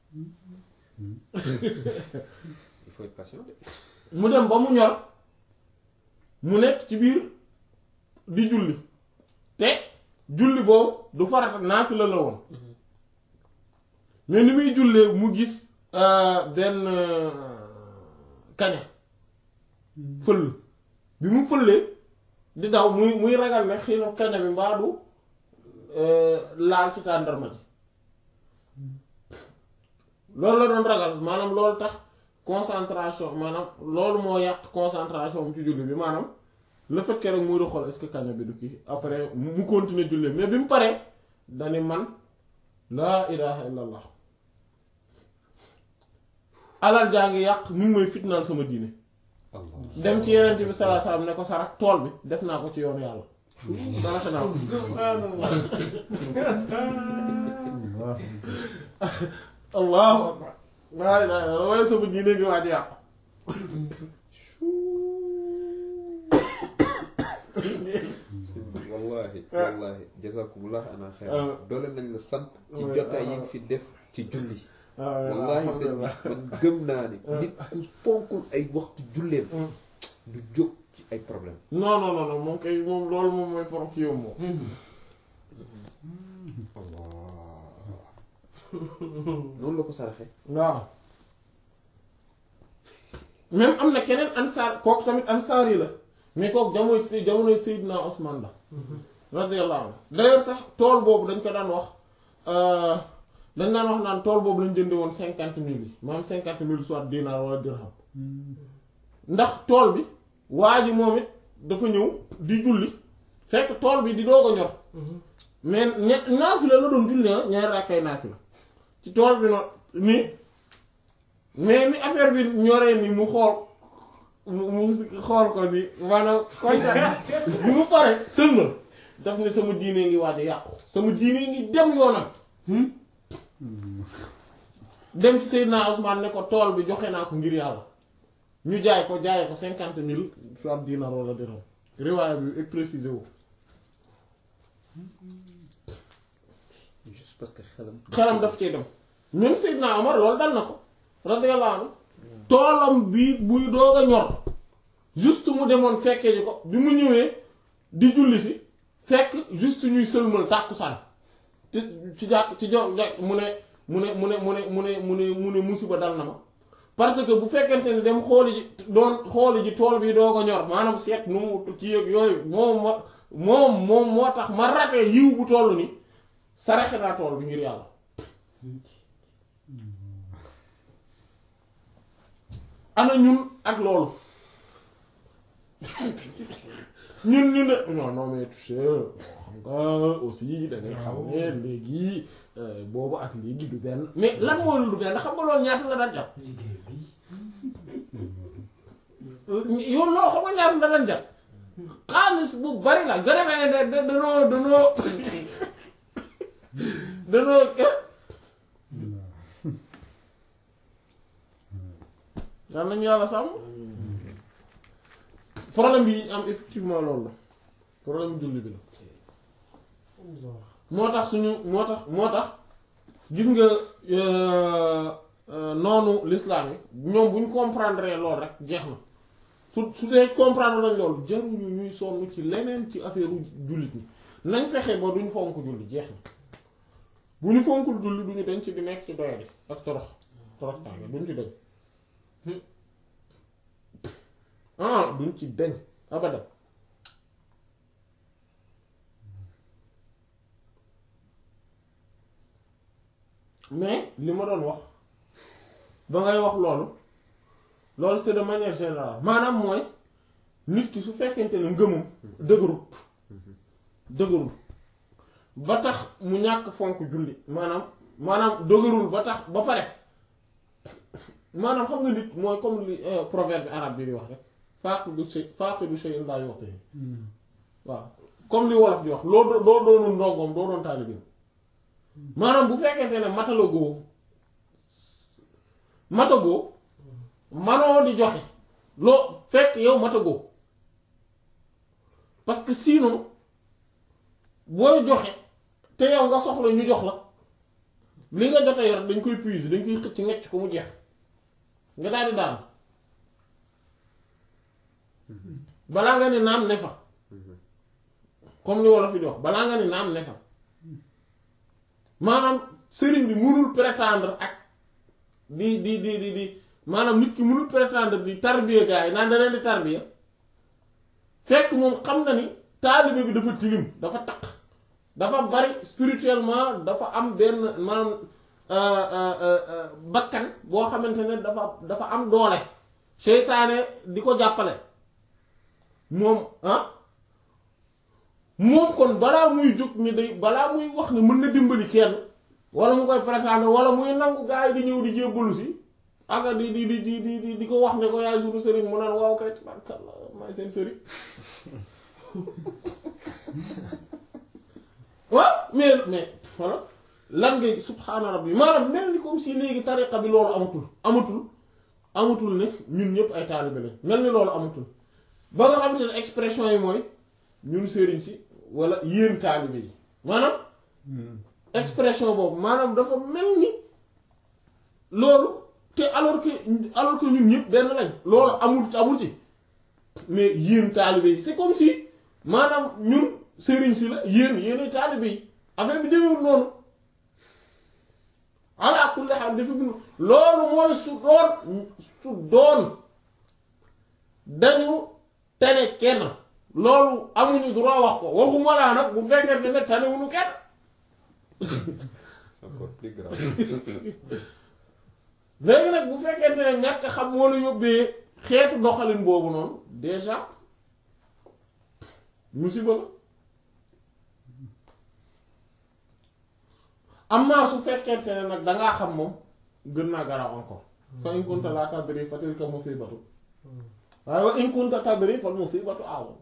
il faut être patient de. mu dem ba mu ñor mu nekk ci biir di julli te julli boobu du farata naafila la woon mais ni muy jullee mu gis euh, benn euh, kaña fëll bi mu fëllee di daw muy muy ragal ne xëy na kaña bi mbaa du euh, laal ci tàndarma ji loolu la doon ragal maanaam loolu tax concentration maanaam loolu moo yàq concentration am ci julli bi maanaam le fait que rek muy di xool est-ce que kaña bi du kii après mu continuer julli mais bi mu paree dani man laa ilaha illallah alal jaa ngi yàq mu ngi may fitnaal sama diine Allah dem ci yeneen bi sallallahu alayhi wasallam ne ko sarak tool bi def naa ko ci yoonu yàlla sarata naa ko subhanallah allahu akbar laa ilaha illallah waaye sama diine ngi waaj yàqu wallahi wallahi wallahi jazakumullah ana xayr doole nañ la sant ci jotaay yi nga fi def ci julli wallahi sëñ bi man gëm naa ni nit ku fonkul ay waxtu julleem du jóg ci ay problème non non non non moom kay moom loolu moom mooy pour kii yow moom noonu la ko saraxe waaw même am na keneen ansaar kooku tamit ansaar yi la mais kooku jamono si jamonoy Seydina Ousmane la radiyallahu anhu d'ailleurs sax tool boobu dañ ko daan wax dañ daan wax naan tool boobu lañ jënde woon cinquante mille yi maanaam cinquante mille soit dinar wala dirham ndax tool bi waa ji moom it dafa ñëw di julli fekk tool bi di doog a ñor mais ña naafila la doon julli ah ñaari rakkay naafila ci tool bi noonu nii mais ni affaire bi ñoree ni mu xool mu mu xool ko ni maanaam kontaan bi mu pare sëlmal daf ne sama diine ngi waaj a yàqu sama diine ngi dem yoonam dem ci Seydina Ousmane ne ko tool bi joxe naa ko ngir yàlla ñu jaay ko jaayee ko cinquante mille soit dinar wala dirham riwaaya bi précisé wu juste parce que xelam xelam daf cee dem même Seydina Omar loolu dal na ko radiyallahu anhu toolam bi buy doog a ñor juste mu demoon fekkee ji ko bi mu ñëwee di julli si fekk juste ñuy sëlmal tàkkusaan ci ci jàkk ci jo jàkk mu ne mu ne mu ne mu ne mu ne mu ne mu ne musiba dal na ma parce que bu fekkente ne dem xooli ji doon xooli ji tool bi doog a ñor maanaam seet nu mu ci yëg yooyu moom ma moom moom moo tax ma ratee yiw bu toll ni saraxe naa tool bi ngir yàlla ana ñun ak loolu ñun ñu ne non non mais tu sais xam nga aussi da ngay xam ne léegi boobu ak léegi du benn mais lan mooy lu du benn xam nga loolu ñaata la daan jàpp yow loolu xam nga ñaata la daan jàpp xaalis bu bari la gën a may da da danoo danoo danoo yal nañu yàlla sàmm problème bi am effectivement loolu la problème julli bi la moo tax suñu moo tax moo tax gis nga noonu l'islam yi ñoom bu ñu comprendre loolu rek jeex na su su dee comprendre lañ loolu jaruñu ñuy sonn ci leneen ci affaire jullit ñi nañ fexe ba duñ fonk julli jeex na bu ñu fonkul julli duñu dañ ci di nekk ci doyadi ak torox torox tànge duñ ci dañ ah duñ ci dañ abadan mais li ma doon wax ba ngay wax loolu loolu c'est de manière générale maanaam mooy nit ki su fekkente ne ngëmam dëgërut dëgërul ba tax mu ñàkk fonk julli maanaam maanaam dëgërul ba tax ba pare maanaam xam nga nit mooy comme li proverbe arabe bi di wax rek faaqidu shay faaqidu shay'in laa yu'tihi waaw comme li wolof di wax loo doo doonul ndongoom doo doon taalibeem maanaam bu fekkente ne matalagoo matagoo manoo di joxe loo fekk yow matagoo parce que sinon booy joxe te yow nga soxla ñu jox la li nga jot a yor dañ koy puiser dañ koy xëcc ngecc ko mu jeex nga daal di daan balaa nga ni naam ne fa comme li wolof yi di wax balaa nga ni naam ne fa maanaam sëriñ bi mënul prétendre ak di di di di di maanaam nit ki mënul prétendre di tarbiya gaa yi naan da leen di tarbiya fekk moom xam na ni taalibe bi dafa tilim dafa taq dafa bari spirituellement dafa am benn maanaam bakkan boo xamante ne dafa dafa am doole seytaane di ko jàppale moom ah moom kon balaa muy jóg ni day balaa muy wax ne mën na dimbali kenn wala mu koy prétendre wala muy nangu gaa yi di ñëw di jébbalu si ak di di di di di di ko wax ne ko yaay suñu sëriñ mu naan waaw kay tabarkalla maay seen sëriñ waaw mais mais voilà lan ngay subhaana rabbi maanaam mel ni comme si léegi tariqa bi loolu amatul amatul amatul ne ñun ñëpp ay taalibe lañ mel ni loolu amatul ba nga xamante ne expression yi mooy ñun sëriñ si wala yéen taalibe yi maanaam expression boobu maanaam dafa mel ni loolu te alors que alors que ñun ñëpp benn lañ loolu amul amul ci mais yéen taalibe yi c'est comme si maanaam ñun sëriñ si la yéen yéenay taalibe yi affaire bi demewul noonu ala kulli haal dafa bind loolu mooy su doon su doon dañu tane kenn loolu amuñu droit wax ko waxuma laa nag bu fekkente ne tanewuñu kenn c'est encore plus grave léegi nag bu fekkente ne ñàkk xam moo la yóbbee xeetu doxalin boobu noonu déjà musiba la amma su fekkente ne nag dangaa xam moom gën naa garaaw encore fa in kunta laa tadri fa tilka musibatu waaye wa in kunta tadri fal musibatu a'zam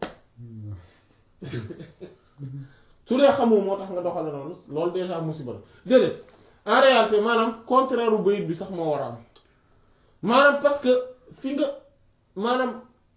su dee xamoo moo tax nga doxale noonu loolu déjà musiba la déedéet en réalité maanaam contraire u bayit bi sax moo war a am maanaam parce que fi nga maanaam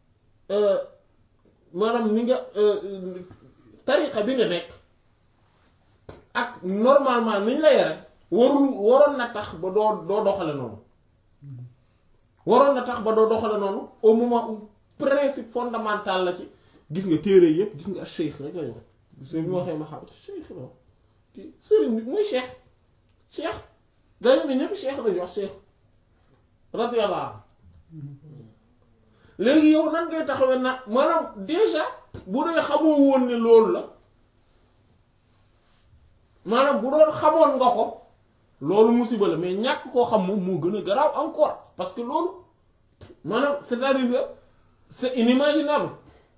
maanaam ni nga tariqa bi nga nekk ak normalement niñ la yare warul waroon na tax ba doo doo doxale noonu waroon na tax ba doo doxale noonu au moment où principe fondamental la ci gis nga téere yépp gis nga cheikh rek lay wax sëñ bi waxee ma xam cheikh la kii sëriñ bi muy cheikh cheikh dañu ne ñëpp cheikh lañu wax cheikh radiyallahu anhu léegi yow nan ngay taxawee na maanaam déjà bu dee xamoo woon ne loolu la maanaam bu doon xamoon nga ko loolu musiba la mais ñàkk koo xam moom moo gën a garaaw encore parce que loolu maanaam c'est-à-dire que c'est inimaginable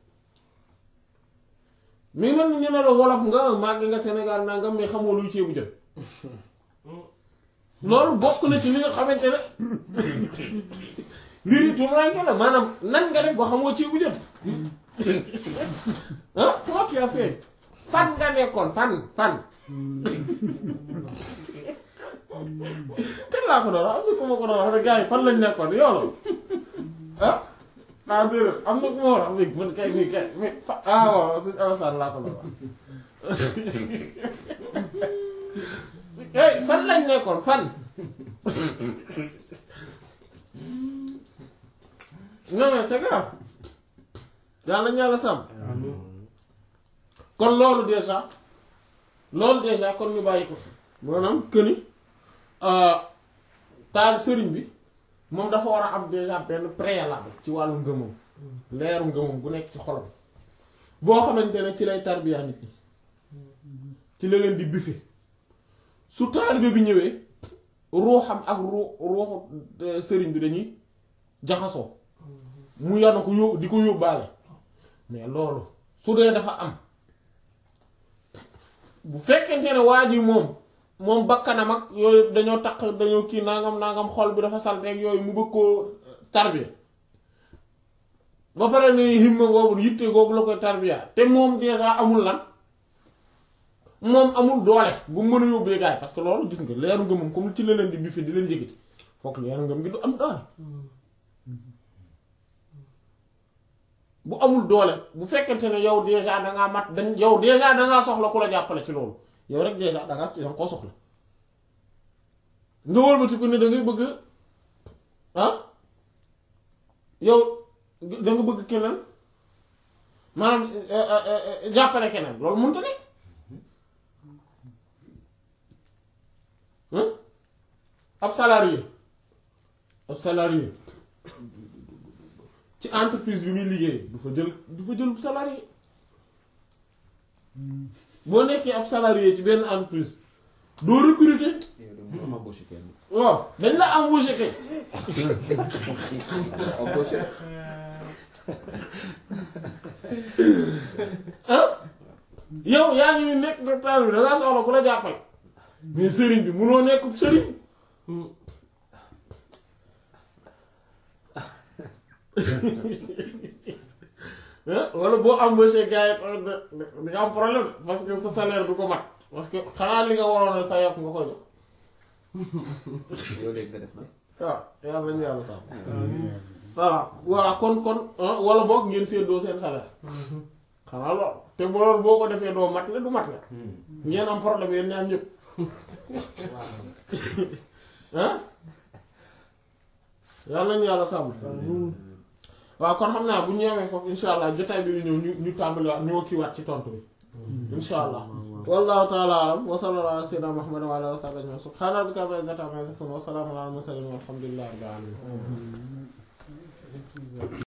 mi man ñu ne la wolof nga màgg nga Sénégal nangam mais xamoo luy ceebu jën loolu bokk na ci li nga xamante ne mbir yi tuumaanke la maanaam nan nga def ba xamoo ceebu jën ah comment tu as fait fan nga nekkoon fan fan kan laa ko doon wax am na ku ma ko doon wax ne gars yi fan lañ nekkoon yow la ah ah déedéet am na ku ma war a wax man kay mii kay mais fa ah waaw suñu Alassane laa ko doon wax hey fan lañ nekkoon fan non mais c'est grave yàlla ñaala sàmm kon loolu déjà loolu déjà kon ñu bàyyi ko fi maanaam këni taal sëriñ bi moom dafa war a am déjà benn préalable ci wàllu ngëmam leeru ngëmam gu nekk ci xolam boo xamante ne ci lay tarbiya nit ñi ci la leen di bife su taalibe bi ñëwee ruuxam ak ruu ruuxu sëriñ bi dañuy jaxasoo mu yanu ko yób di ko yóbbaale mais loolu su dee dafa am bu fekkente ne waa ji moom moom bakkanam ak yooyu dañoo taq dañoo kii nangam nangam xol bi dafa salteeg yooyu mu bëgg koo tarbiya ba pare ne himma boobu yitte googu la koy tarbiya te moom déjà amul lan moom amul doole bu mën a yóbbee gaay parce que loolu gis nga leeru ngëmam comme ci la leen di bife di leen jégati fokk leeru ngëm gi du am doole bu amul doole bu fekkente ne yow déjà dangaa mat dañ yow déjà dangaa soxla ku la jàppale ci loolu yow rek déjà dangaa danga koo soxla nga wëlbati ko ne da ngay bëgg ah yow da nga bëgg keneen maanaam jàppale keneen loolu mënta ne ab salarié ab salarié ci entreprise bi muy liggéey du fa jël du fa jël salarié boo nekkee ab salarié ci benn entreprise doo recruter yow de mu embauché kenn waaw dañ la embauché kay embauché ah yow yaa ngi ni nekk docteur bi da ngaa soxla ku la jàppale mais sëriñ bi munoo nekk sëriñ ah wala boo embauché gars yi tamit da di nga am problème parce que sa salaire du ko mat parce que xanaa li nga waroon a fay yokk nga ko jox yow léegi nga def na waaw yàlla nañu yàlla sàmm voilà voilà kon kon wala boog ngeen séddoo seen salaire xanaa lool te bu loolu boo ko defee doo mat le du mat le ngeen am problème yéen ñaar ñëpp ah yàlla nañu yàlla sàmm waaw kon xam naa bu ñu ñëwee foofu insha allah jotaay bi ñu ñëw ñu ñu tàmbaliwaat ñoo kiiwaat ci tontu bi insha allah wallahu ta'ala alam wa sallallahu ala sayyidina muhammad wa ala alihi wa sahbihi ajma'in subhana rabbika rabbil izzati amma yasifun wa salamun ala al mursalin walhamdulillahi rabbil alamin